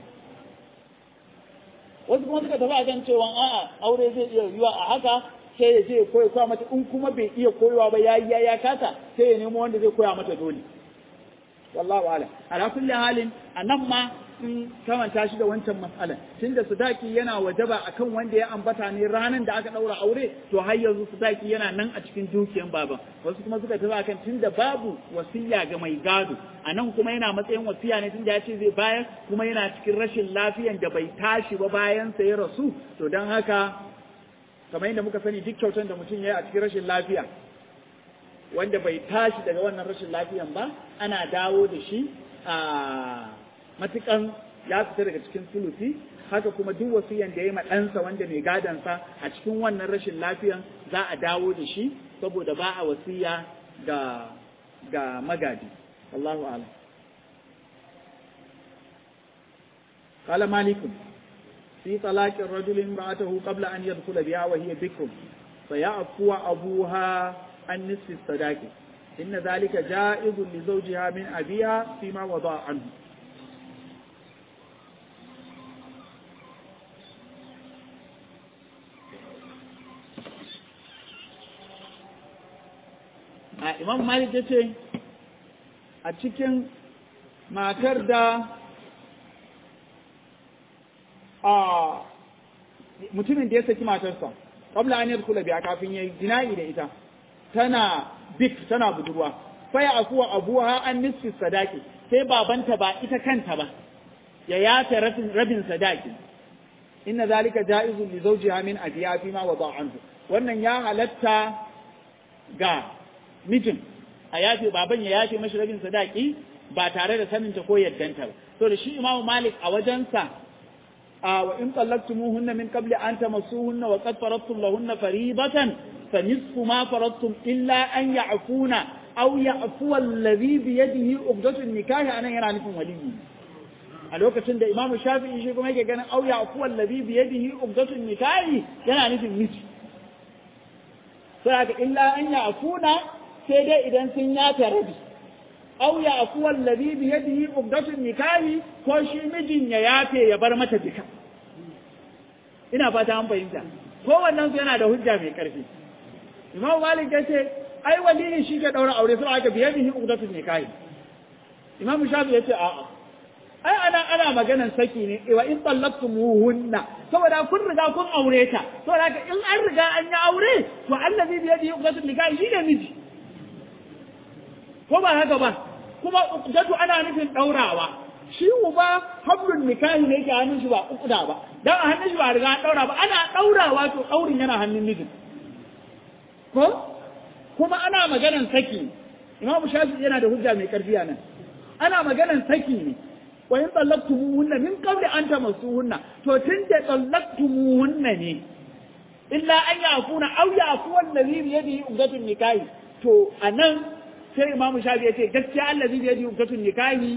wasu kuma suka tafi a kan cewa a'a aure zai iya yiwa a haka sai ya je ya koya koya mata in kuma bai iya koyawa ba ya ya ya kasa sai ya nemo wanda zai koya mata dole wallahu a'lam ala kulli halin anan ma sun kamanta shi da wancan matsalan tunda sadaki yana wajaba akan wanda ya ambata ne ranan da aka daura aure to har yanzu sadaki yana nan a cikin dukiyan baban wasu kuma suka tafi akan tunda babu wasiya ga mai gado anan kuma yana matsayin wasiya ne tunda ya ce zai bayar kuma yana cikin rashin lafiyan da bai tashi ba bayan sa ya rasu to dan haka kamar yadda muka sani duk kyautan da mutum ya yi a cikin rashin lafiya wanda bai tashi daga wannan rashin lafiyan ba ana dawo da shi a matukan ya fita daga cikin sulusi haka kuma duk wasiyan da ya yi ɗansa wanda mai gadansa a cikin wannan rashin lafiyan za a dawo da shi saboda ba a wasiya ga ga magadi Allahu a'lam قال مالك في طلاق الرجل امرأته قبل أن يدخل بها وهي بكر فيعفو أبوها عن نصف الصداق إن ذلك جائز لزوجها من أبيها فيما وضع عنه a imam malik ya ce a cikin matar da a mutumin da ya saki matarsa qabla an yadkhula biya kafin yayi jina'i da ita tana bik tana budurwa faya akuwa abuha an nisfi sadaki sai babanta ba ita kanta ba ya yafe rabin sadaki inna zalika ja'izun li zawjiha min abiya fi ma wada anhu wannan ya halatta ga mijin a yafe baban ya yafe mashi rabin sadaki ba tare da saninta ko yaddanta ba to da shi imamu malik a wajensa a wa in tallaqtumuhunna min qabli an tamassuhunna wa qad faradtum lahunna fariidatan fa nisfu ma faradtum illa an ya'funa aw ya'fu alladhi bi yadihi uqdatun nikahi anan yana nufin waliyi a lokacin da imamu shafi'i shi kuma yake ganin aw ya'fu alladhi bi yadihi uqdatun nikahi yana nufin miji sai haka illa an ya'funa sai dai idan sun yafe rabi aw ya afu wallazi bi yadihi uqdatun nikahi ko shi mijin ya yafe ya bar mata duka ina fata an fahimta ko wannan su yana da hujja mai karfi imam malik ya ce ai waliyi shi ke daura aure sai aka bi yadihi uqdatun nikahi imam shafi ya ce a'a ai ana ana maganan saki ne wa in tallaqtumuhunna saboda kun riga kun aure ta saboda in an riga an yi aure to allazi bi yadihi uqdatun nikahi shi ne miji ko ba haka ba kuma uqdatu ana nufin daurawa shi uba hablun nikahi ne yake hannun shi ba uqda ba dan a hannun shi ba riga daura ba ana daurawa to daurin yana hannun mijin ko kuma ana maganan saki imamu shafi yana da hujja mai karfi nan ana maganan saki ne wa in tallaqtumuhunna min qabli an tamassuhunna to tun da tallaqtumuhunna ne illa an yafuna aw yafu allazi bi yadihi uqdatun nikahi to anan sai imamu shafi ya ce gaskiya Allah zai yadi ukatun nikahi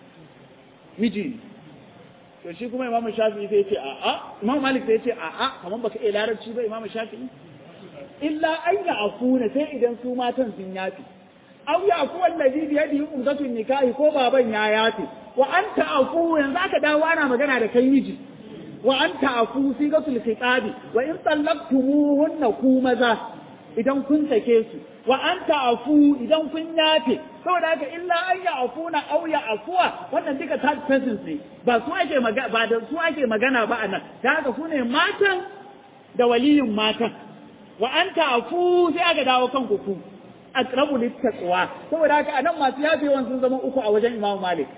miji to shi kuma imamu shafi sai ya ce a a imamu malik sai ya ce a a kamar baka iya larabci ba imamu shafi illa an ya afuna sai idan su matan sun yafi aw ya afu allazi bi yadi ukatun nikahi ko baban ya yafi wa anta afu yanzu aka dawo ana magana da kai miji wa anta afu sigatul khitabi wa in tallaqtumuhunna ku maza idan kun sake su wa an ta'afu idan kun yafe saboda haka illa an ya afuna aw ya afuwa wannan duka third persons ne ba su ake magana ba da su ake magana ba anan da haka su ne matan da waliyin matan wa an ta'afu sai aka dawo kan ku aqrabu littaqwa saboda haka anan masu yafewan sun zama uku a wajen Imam Malik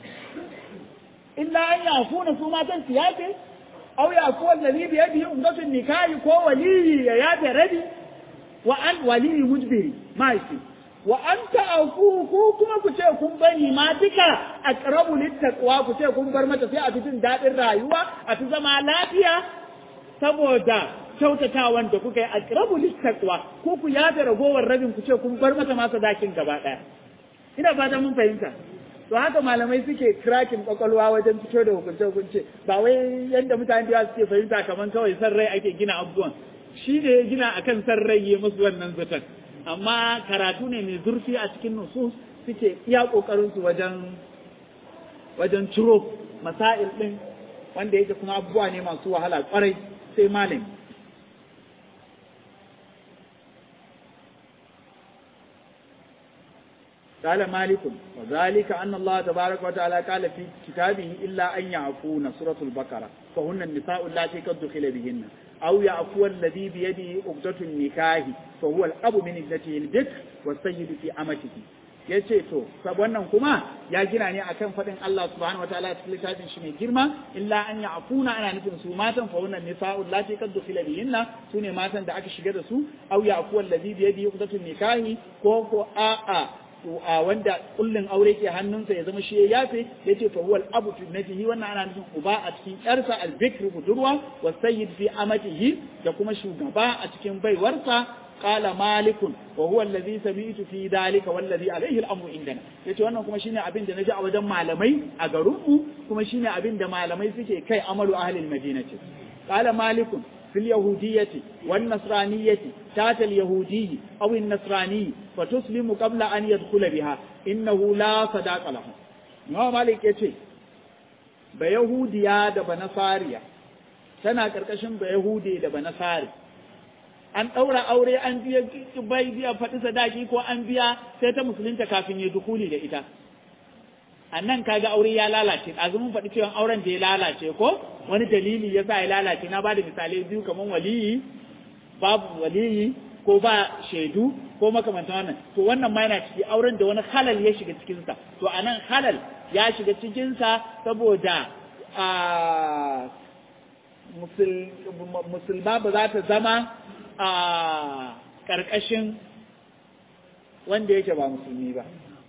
illa an ya afuna su matan su yafe aw ya afuwa alladhi bi yadihi umdatun nikahi ko waliyi ya yafe rabi wa an waliyi mujbiri mahaifi wa an ta'afu ku kuma ku ce kun bari ma duka aqrabu littaqwa ku ce kun bar mata sai a fi jin daɗin rayuwa a fi zama lafiya saboda kyautatawan da kuka yi aqrabu littaqwa ko ku yafe ragowar rabin ku ce kun bar mata ma sadakin gaba ɗaya ina fata mun fahimta to haka malamai suke cracking kwakwalwa wajen fito da hukunce hukunce ba wai yadda mutane da suke fahimta kamar kawai san rai ake gina abubuwan shi da ya gina akan san rai ya musu wannan zaton amma karatu ne mai zurfi a cikin nusus suke iya kokarin su wajen wajen ciro masail din wanda yake kuma abubuwa ne masu wahala kwarai sai malami قال مالك وذلك أن الله تبارك وتعالى قال في كتابه إلا أن يعفون سورة البقرة فهن النساء اللاتي قد دخل بهن أو يعفو الذي بيده عقدة النكاح فهو الأب من ابنته البكر والسيد في أمته yace to wannan kuma ya gina ne akan faɗin Allah subhanahu wa ta'ala cikin littafin shi mai girma illa an ya'funa ana nufin su matan fa wannan nisa'u lati qad dukhila bihinna sune matan da aka shiga da su aw ya'fu allazi bi yadihi uqdatun nikahi ko ko a'a a wanda kullun aure ke hannunsa ya zama shi ya yafe yace fa huwal abu fi natihi wannan ana nufin uba a cikin yarsa al-bikr budurwa wa sayyid fi amatihi da kuma shugaba a cikin baiwarsa qala malikun wa huwa alladhi sami'tu fi dhalika wallazi alayhi al-amru indana yace wannan kuma shine abin da naji a wajen malamai a garinmu kuma shine abin da malamai suke kai amalu ahli al-madinati qala malikun في اليهودية والنصرانية تات اليهودي أو النصراني فتسلم قبل أن يدخل بها إنه لا صداق له ما مالك يتي بيهوديا da banasariya tana karkashin bayahudi da banasari an ɗaura aure an biya bai biya faɗi sadaki ko an biya sai ta musulunta kafin ya dukuli da ita a nan kaga aure ya lalace azumin faɗi cewa auren da ya lalace ko wani dalili ya sa ya lalace na bada misalai biyu kamar waliyi babu waliyi ko ba shaidu ko makamantan wannan to wannan ma yana ciki auren da wani halal ya shiga cikinsa to a nan halal ya shiga cikinsa saboda a musulma ba za ta zama a ƙarƙashin wanda yake ba musulmi ba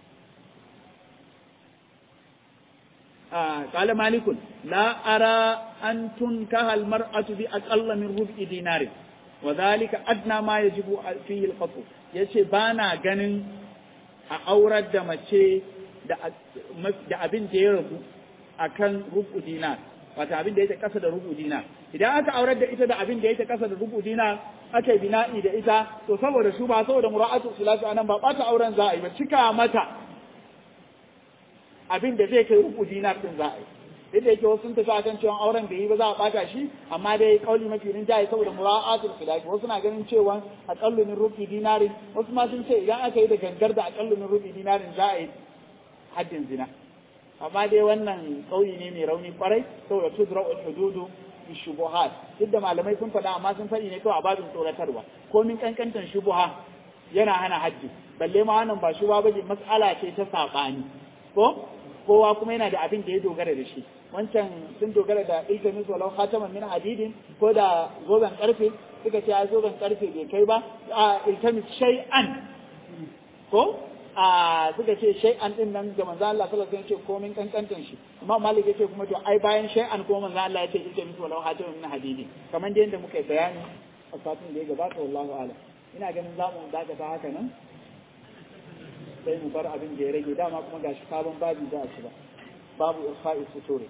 قال مالك لا أرى أن تنكح المرأة بأقل من ربع دينار وذلك أدنى ما يجب فيه الخطو yace ba na ganin a aurar da mace da abin da ya rabu a kan rubu dinar wata abin da yake kasa da rubu dinar idan aka aurar da ita da abin da yake kasa da rubu dinar aka yi bina'i da ita to saboda su ba saboda mura'atu sulatu anan ba bata auren za a yi ba cika mata abin da zai kai uku dinar din za a yi yadda yake wasu sun tafi akan cewa auren da yi ba za a bata shi amma dai kauli mafi rinjaye saboda mura'atul khilafi wasu na ganin cewa aqallu min rufi dinarin wasu ma sun ce idan aka yi da gangar da aqallu min rufi dinarin za a yi haddin zina amma dai wannan kauli ne mai rauni kwarai saboda tudra'ul hududu shubuhat duk da malamai sun faɗa amma sun faɗi ne kawai a babin tsoratarwa komin kankantan shubuha yana hana hajji balle ma wannan ba shubuha ba mas'ala ce ta saɓani ko kowa kuma yana da abin da ya dogara da shi wancan sun dogara da ilkamis walau khataman min hadidin ko da zoben karfe suka ce a zoben karfe bai kai ba a ilkamis shay'an ko a suka ce shay'an din nan ga manzo Allah sallallahu alaihi wasallam ce komin kankantan shi amma malik yace kuma to ai bayan shay'an kuma manzo Allah yace ilkamis walau khataman min hadidin kamar da yanda muka yi bayani a satin da ya gabata wallahu a'lam ina ganin zamu dakata haka nan sai mu bar abin da ya rage dama kuma gashi sabon babi za a ci ba babu irfa'i suturi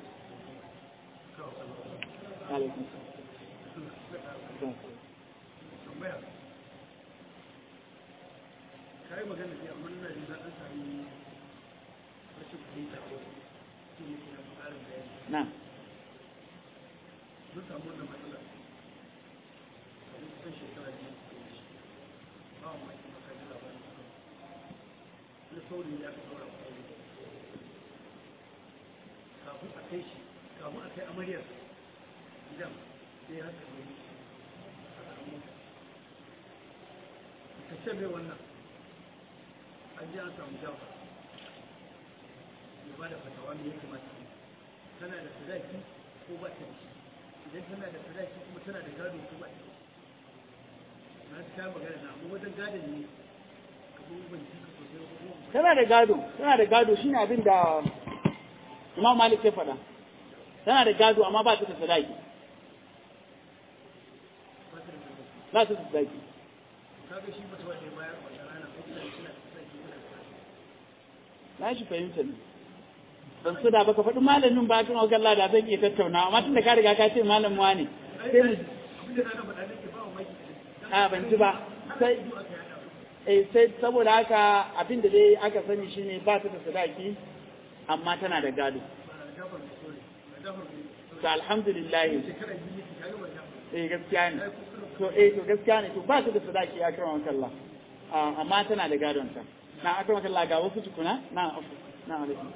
kai magana ne amma ina jin an sami rashin fahimta ko shi ne ke nan ƙarin bayani na mun samu wannan matsala a kusan shekara biyu da ya wuce ba mu ake makaji labarin na sauri ya ka saura kwaye kafin a kai shi kafin a kai amaryar gidan sai haka ne a ƙaramin ka ce mai wannan an ji an samu jafa ya ba da fatawa me ya kamata tana da sadaki ko ba ta da shi idan tana da sadaki kuma tana da gado ko ba ta da shi na ta magana na amma wajen gadon ne abubuwan jika sosai ko tana da gado tana da gado shine abin da Imam Malik ya faɗa tana da gado amma ba ta da sadaki ba ta da sadaki kaga shi mutum da bayar wannan rana ko da shi na sadaki ko da na shi fahimta ne ban so da baka faɗi malamin ba kan wakalla da zan iya tattauna amma tunda ka riga ka ce malam ne sai mu a ban ji ba sai eh sai saboda haka abin da dai aka sani shine ba ta da sadaki amma tana da gado to alhamdulillah eh gaskiya ne to eh to gaskiya ne to ba ta da sadaki ya kira wakalla amma tana da gadon ta na aka wakalla ga wasu tukuna na na alaikum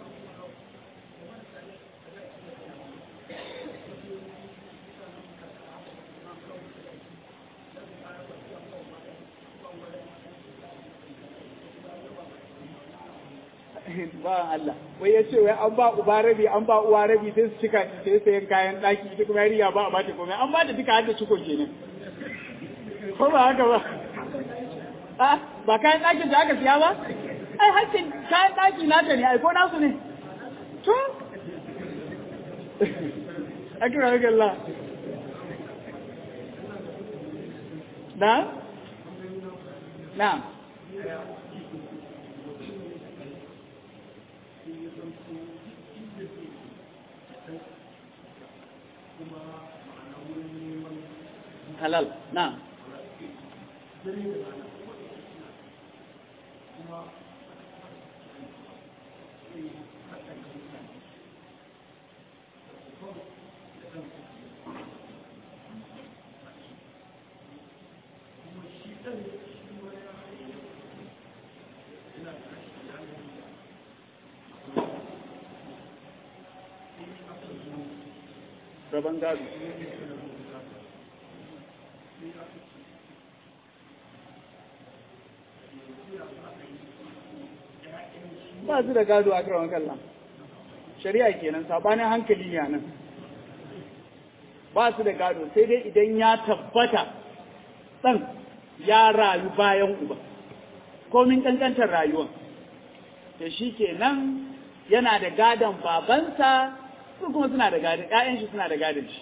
ba Allah wai ya ce wai an ba uba rabi an ba uwa rabi sai su cika sai sayan kayan daki ita kuma yariya ba a bata komai an ba ta duka har da ciko kenan ko ba haka ba a ba kayan dakin da aka siya ba ai hakkin kayan daki nata ne ai ko nasu ne to akira ga Allah na na halal na rabon gado ba su da gado a karawan kallon shari'a kenan sabanin hankali ne nan ba su da gado sai dai idan ya tabbata ɗan ya rayu bayan uba komin ƙanƙantar rayuwa da shi kenan yana da gadon babansa su kuma suna da gadon ‘ya'yan shi suna da gadon shi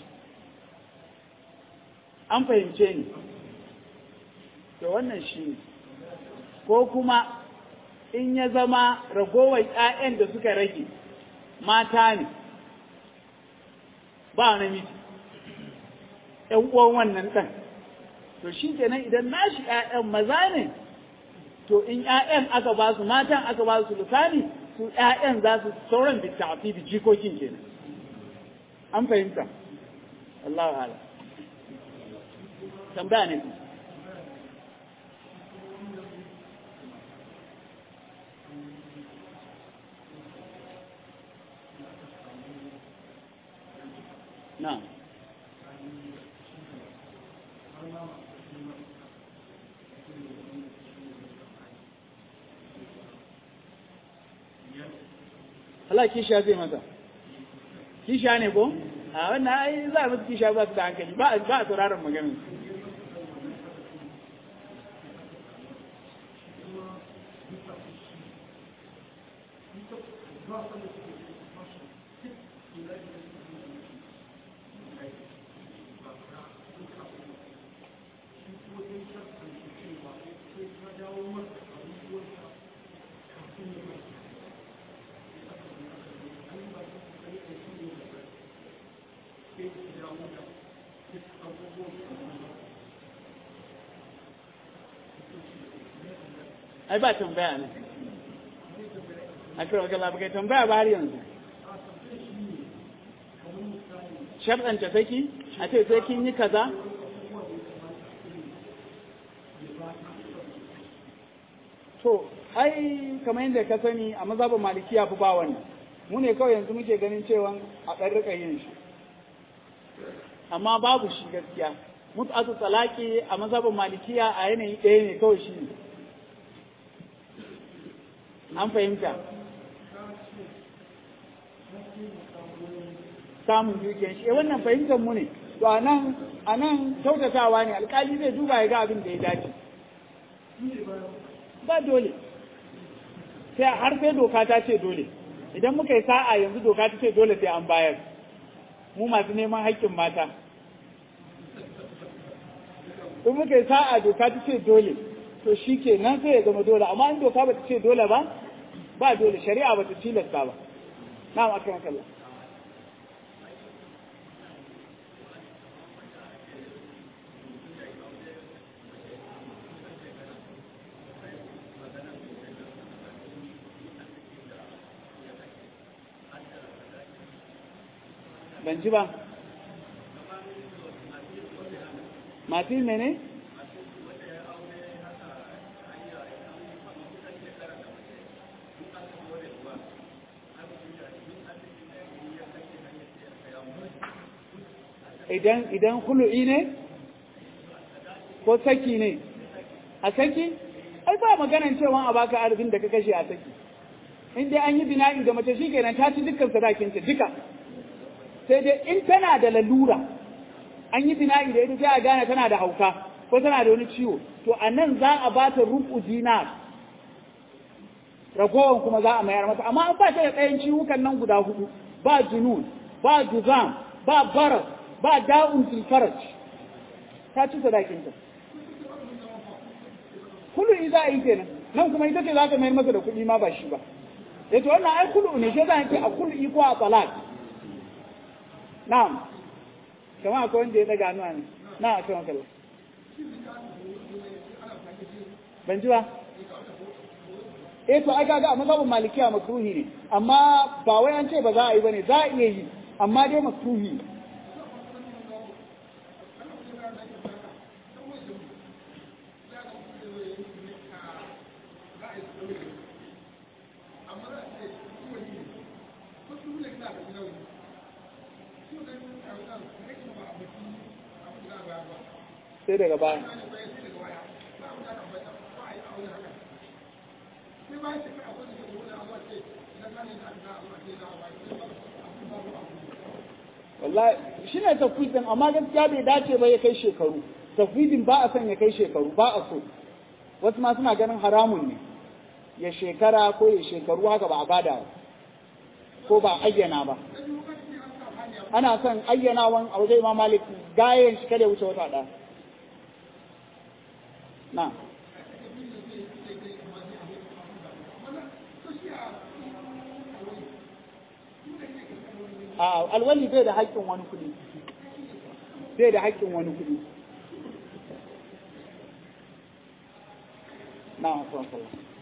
an fahimce ni to wannan shi ne ko kuma in ya zama ragowar ‘ya'yan da suka rage mata ne ba namiji ‘yan uwan wannan ɗan to shi kenan idan nashi ‘ya'yan maza ne to in ‘ya'yan aka ba su matan aka ba su lusani su ‘ya'yan za su sauran da tafi da jikokin kenan an fahimta Allah ala tambaya ne na Allah kishiya zai masa kishiya ne ko a wannan ai za a musu kishiya ba su da hankali ba a sauraron maganin ai ba tambaya ne a kira wajen labarai tambaya ba har yanzu sharɗanta saki a ce sai kin yi kaza to ai kamar yadda ka sani a mazhabin malikiya fi ba wannan mu ne kawai yanzu muke ganin cewa a ɗan rika yin shi amma babu shi gaskiya mut'atu talaki a mazhabin malikiya a yanayi ɗaya ne kawai shi ne an fahimta samun dukiyar shi wannan fahimtar mu ne to anan anan kyautatawa ne alkali zai duba ya ga abin da ya dace ba dole sai har sai doka ta ce dole idan muka yi sa'a yanzu doka ta ce dole sai an bayar mu masu neman haƙƙin mata in muka yi sa'a doka ta ce dole to shi ke nan sai ya zama dole amma in doka ba ta ce dole ba ba dole shari'a ba ta tilasta ba na'am akan kalla ban ji ba masu yi mene? idan idan hulu'i ne ko saki ne a saki ai ba maganan cewa a baka arzikin da ka kashe a saki in dai an yi bina'i da mace shikenan ta ci dukkan sadakinta duka sai dai in tana da lalura an yi bina'i da ita sai a gane tana da hauka ko tana da wani ciwo to a nan za a ba ta rubu dinar ragowar kuma za a mayar mata amma an ba ta da ɗayan ciwukan nan guda hudu ba junun ba juzam ba baras ba da'un fil faraj ta ci sadakinta kulu za a yi kenan nan kuma ita ce za ta mayar masa da kuɗi ma ba shi ba ya to wannan ai kulu ne sai za a ce a kulu ko a talak na'am kamar akwai wanda ya daga hannuwa ne na a kan kallon ban ji ba eh to ai kaga a mazhabin malikiya makruhi ne amma ba wai an ce ba za a yi bane za a iya yi amma dai makruhi ne sai daga baya wallahi shi ne tafwidin amma gaskiya bai dace ba ya kai shekaru tafwidin ba a son ya kai shekaru ba a so wasu ma suna ganin haramun ne ya shekara ko ya shekaru haka ba a bada ko ba ayyana ba ana son ayyanawan a wajen imam malik gayen shi kada ya wuce wata ɗaya na a alwali bai da haƙƙin wani kuɗi bai da haƙƙin wani kuɗi na wasu wasu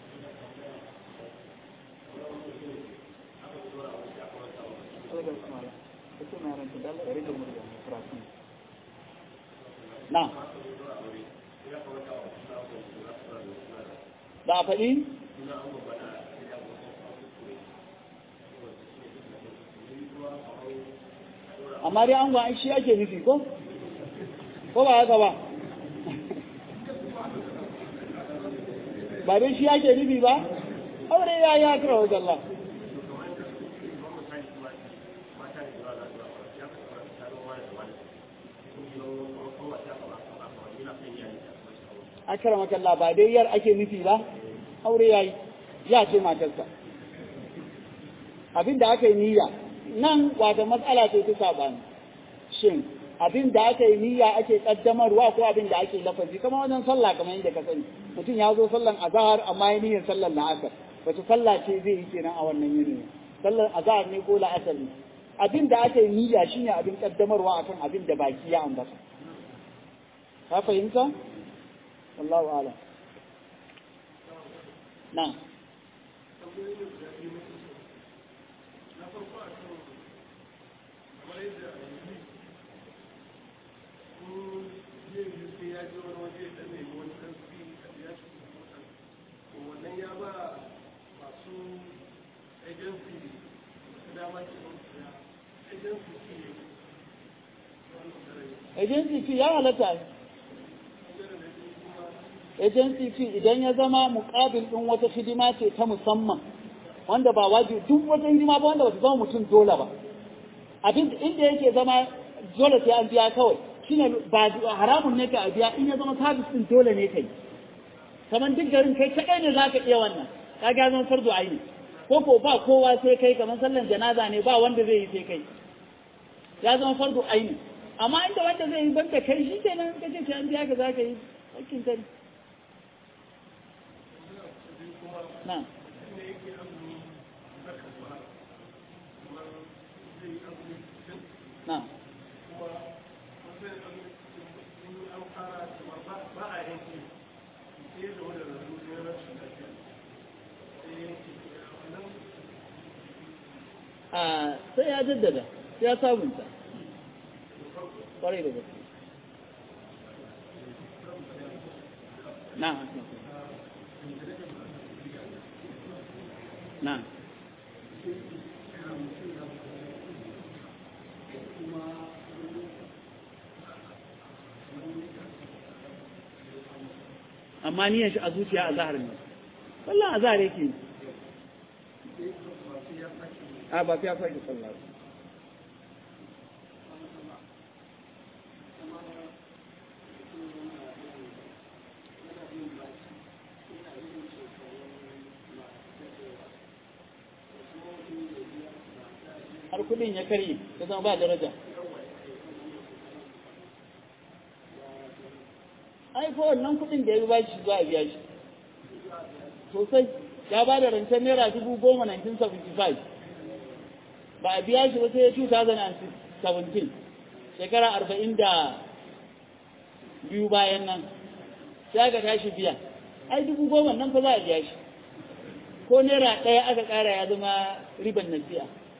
na da a faɗi amma dai an gwa'an shi ake nufi ko? ko ba haka ba ba dai shi ake nufi ba aure ya yi haka wajen Allah akara makalla ba dai yar ake nufi ba aure yayi ya ce matarsa abin da aka yi niyya nan wata matsala ce ta sabani shin abin da aka yi niyya ake kaddamarwa ko abin da ake lafazi kamar wajen sallah kamar yadda ka sani mutum ya zo sallan azhar amma ya niyyar sallan la'asar wace sallah ce zai yi kenan a wannan yanayi sallan azhar ne ko la'asar ne abin da aka yi niyya shine abin kaddamarwa akan abin da baki ya ambata ka fahimta wallahu a'lam na'am agency fee ya halatta agency fee idan ya zama muƙabil ɗin wata hidima ce ta musamman wanda ba wajibi duk wata hidima ba wanda ba ta zama mutum dole ba abin inda yake zama dole sai an biya kawai shine ba haramun ne ka a biya in ya zama sabis ɗin dole ne kai kamar duk garin kai kaɗai ne za ka iya wannan ka ga zama farzo aini ko ko ba kowa sai kai kamar sallan janaza ne ba wanda zai yi sai kai ya zama farzo aini amma inda wanda zai yi banda kai shi kenan ka ce an biya ka za ka yi hakkin ka na na a sai ya jaddada sai ya sabunta kwarai da gaske na na amma niyan shi a zuciya a zahar ne wallan a zahar yake a ba fiya faɗi sallah ba. har kudin ya karye ya zama ba daraja ai fa wannan kudin da ya ba shi za a biya shi sosai ya ba da rancen naira dubu goma 1975 ba a biya shi ba sai 2017 shekara arba'in da biyu bayan nan sai aka tashi biya ai dubu goma nan fa za a biya shi ko naira ɗaya aka ƙara ya zama riban nasiya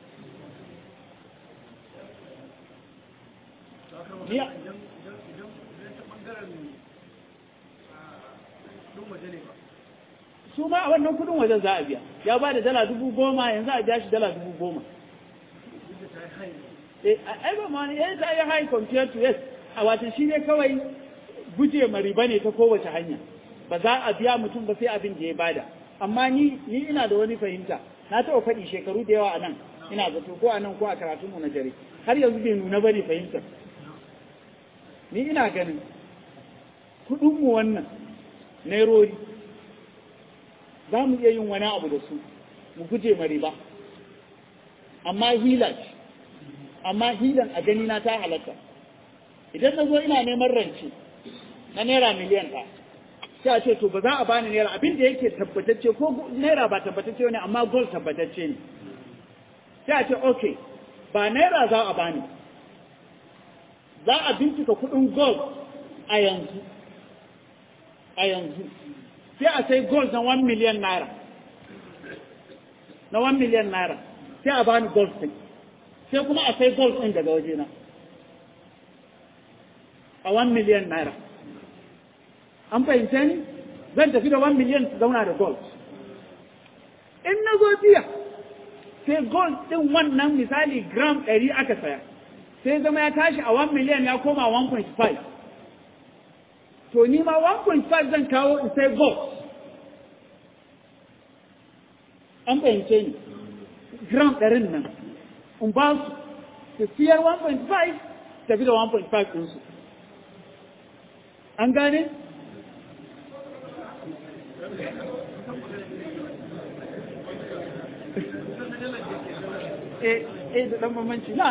biya su ma a wannan kudin wajen za a biya ya ba da dala dubu goma yanzu a biya shi dala dubu goma ai ba ma ne ya ta yi high compared to yes a watan shi ne kawai guje ma riba ne ta kowace hanya ba za a biya mutum ba sai abin da ya bada amma ni ni ina da wani fahimta na taɓa faɗi shekaru da yawa a nan ina zato ko a nan ko a karatun mu na dare har yanzu bai nuna bane fahimtar ni ina ganin kuɗin mu wannan nairori za mu iya yin wani abu da su mu guje ma riba amma hila ce amma hilan a gani na ta halatta idan na zo ina neman rance na naira miliyan ɗaya sai a ce to ba za a bani naira abin da yake tabbatacce ko naira ba tabbatacce ne amma gold tabbatacce ne sai a ce okay ba naira za a bani za a bincika kuɗin gold a yanzu a yanzu sai a sai gold na 1 miliyan naira na 1 miliyan naira sai a bani gold ɗin sai kuma a sai gold ɗin daga wajena a 1 miliyan naira an fahimce ni zan tafi da 1 miliyan su zauna da gold in na zo biya sai gold ɗin wannan misali gram ɗari aka saya sai zama ya tashi a 1 miliyan ya koma 1.5 to ni ma 1.5 zan kawo in sai gold an fahimce ni gram ɗarin nan in ba su su siyar 1.5 tafi da 1.5 ɗinsu an gane? eh eh da ɗan bambanci na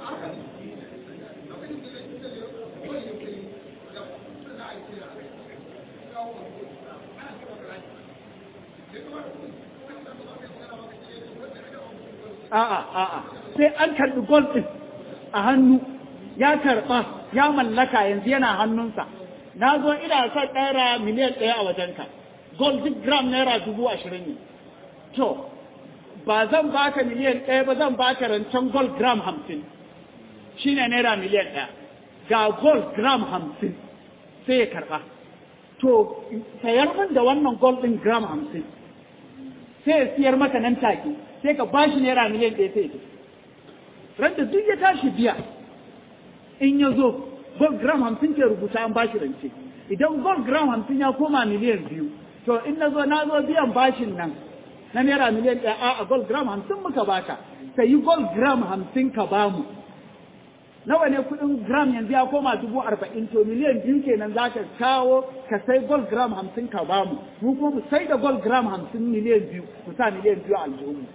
a'a a'a sai an karɓi gold ɗin a hannu ya karɓa ya mallaka yanzu yana hannunsa na zo ina son naira miliyan ɗaya a wajenka gold duk gram naira dubu ashirin ne to ba zan baka miliyan ɗaya ba zan baka rancen gold gram hamsin shine naira miliyan ɗaya ga gold gram hamsin sai ya karɓa to sayar min da wannan gold ɗin gram hamsin sai ya siyar maka nan take sai ka bashi naira miliyan ɗaya sai ya randa duk ya tashi biya in ya zo gold gram hamsin ke rubuta an bashi rance idan gold gram hamsin ya koma miliyan biyu to in na zo na zo biyan bashin nan na naira miliyan ɗaya a gold gram hamsin muka baka ka yi gold gram hamsin ka bamu nawa ne kuɗin gram yanzu ya koma dubu arba'in to miliyan biyu kenan za ka kawo ka sai gold gram hamsin ka bamu mu kuma mu sai da gold gram hamsin miliyan biyu mu sa miliyan biyu a aljihunmu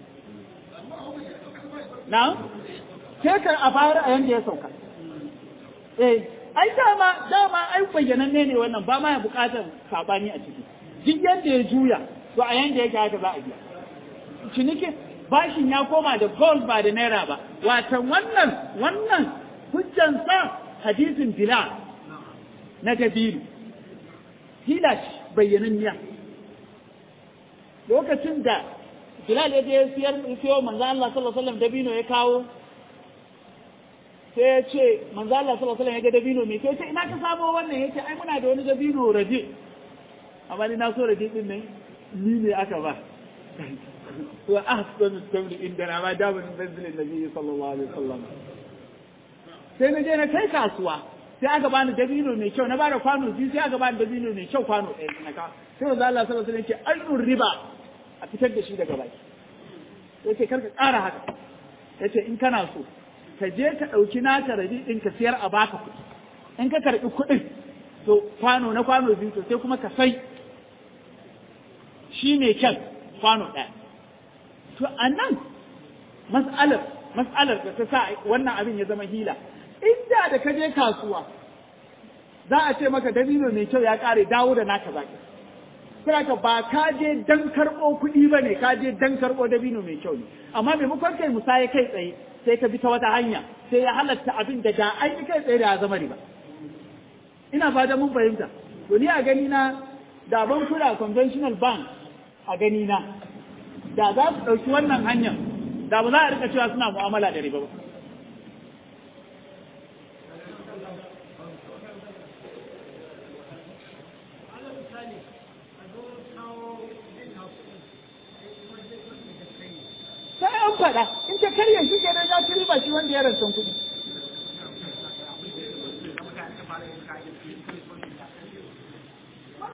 na sai ka a bayar a yanda ya sauka eh ai dama dama ai bayyananne ne wannan ba ma ya bukatar sabani a ciki duk yanda ya juya to a yanda yake haka za a biya ciniki bashin ya koma da gold ba da naira ba watan wannan wannan hujjansa hadisin bilal na dabiru hila bayyananniya lokacin da bilal ya je siyar siyo manzo Allah sallallahu alaihi wasallam dabino ya kawo sai ya ce manzo Allah sallallahu alaihi wasallam ya ga dabino me sai ya ce ina ka samo wannan yace ai muna da wani dabino raje amma ni na so raje din nan ni ne aka ba wa ahsanu tamri inda ma da min manzilin nabi sallallahu alaihi wasallam sai na je na kai kasuwa sai aka bani dabino mai kyau na bada kwano biyu sai aka bani dabino mai kyau kwano ɗaya na ka sai manzo Allah sallallahu alaihi wasallam ya ce ayyun riba a fitar da shi daga baki yace kar ka ƙara haka yace in kana so ka je ka ɗauki naka rabi ɗin ka siyar a baka kuɗi in ka karɓi kuɗin to kwano na kwano biyu to sai kuma ka sai shi mai kyan kwano ɗaya to a nan mas'alar mas'alar da ta sa wannan abin ya zama hila inda da ka je kasuwa za a ce maka dabino mai kyau ya ƙare dawo da naka zaki Saboda ba ka je dan karɓo kuɗi ba ne ka je dan karɓo dabino mai kyau ne amma maimakon kai musaye kai tsaye sai ka bi ta wata hanya sai ya halatta abin da da an yi kai tsaye da ya zama riba ina fata mun fahimta to ni a gani na da ban kula conventional bank a gani na da za su ɗauki wannan hanyar da ba za a rika cewa suna mu'amala da riba ba sai an faɗa in ta karya shi kenan ya ci riba shi wanda ya rantsan kuɗi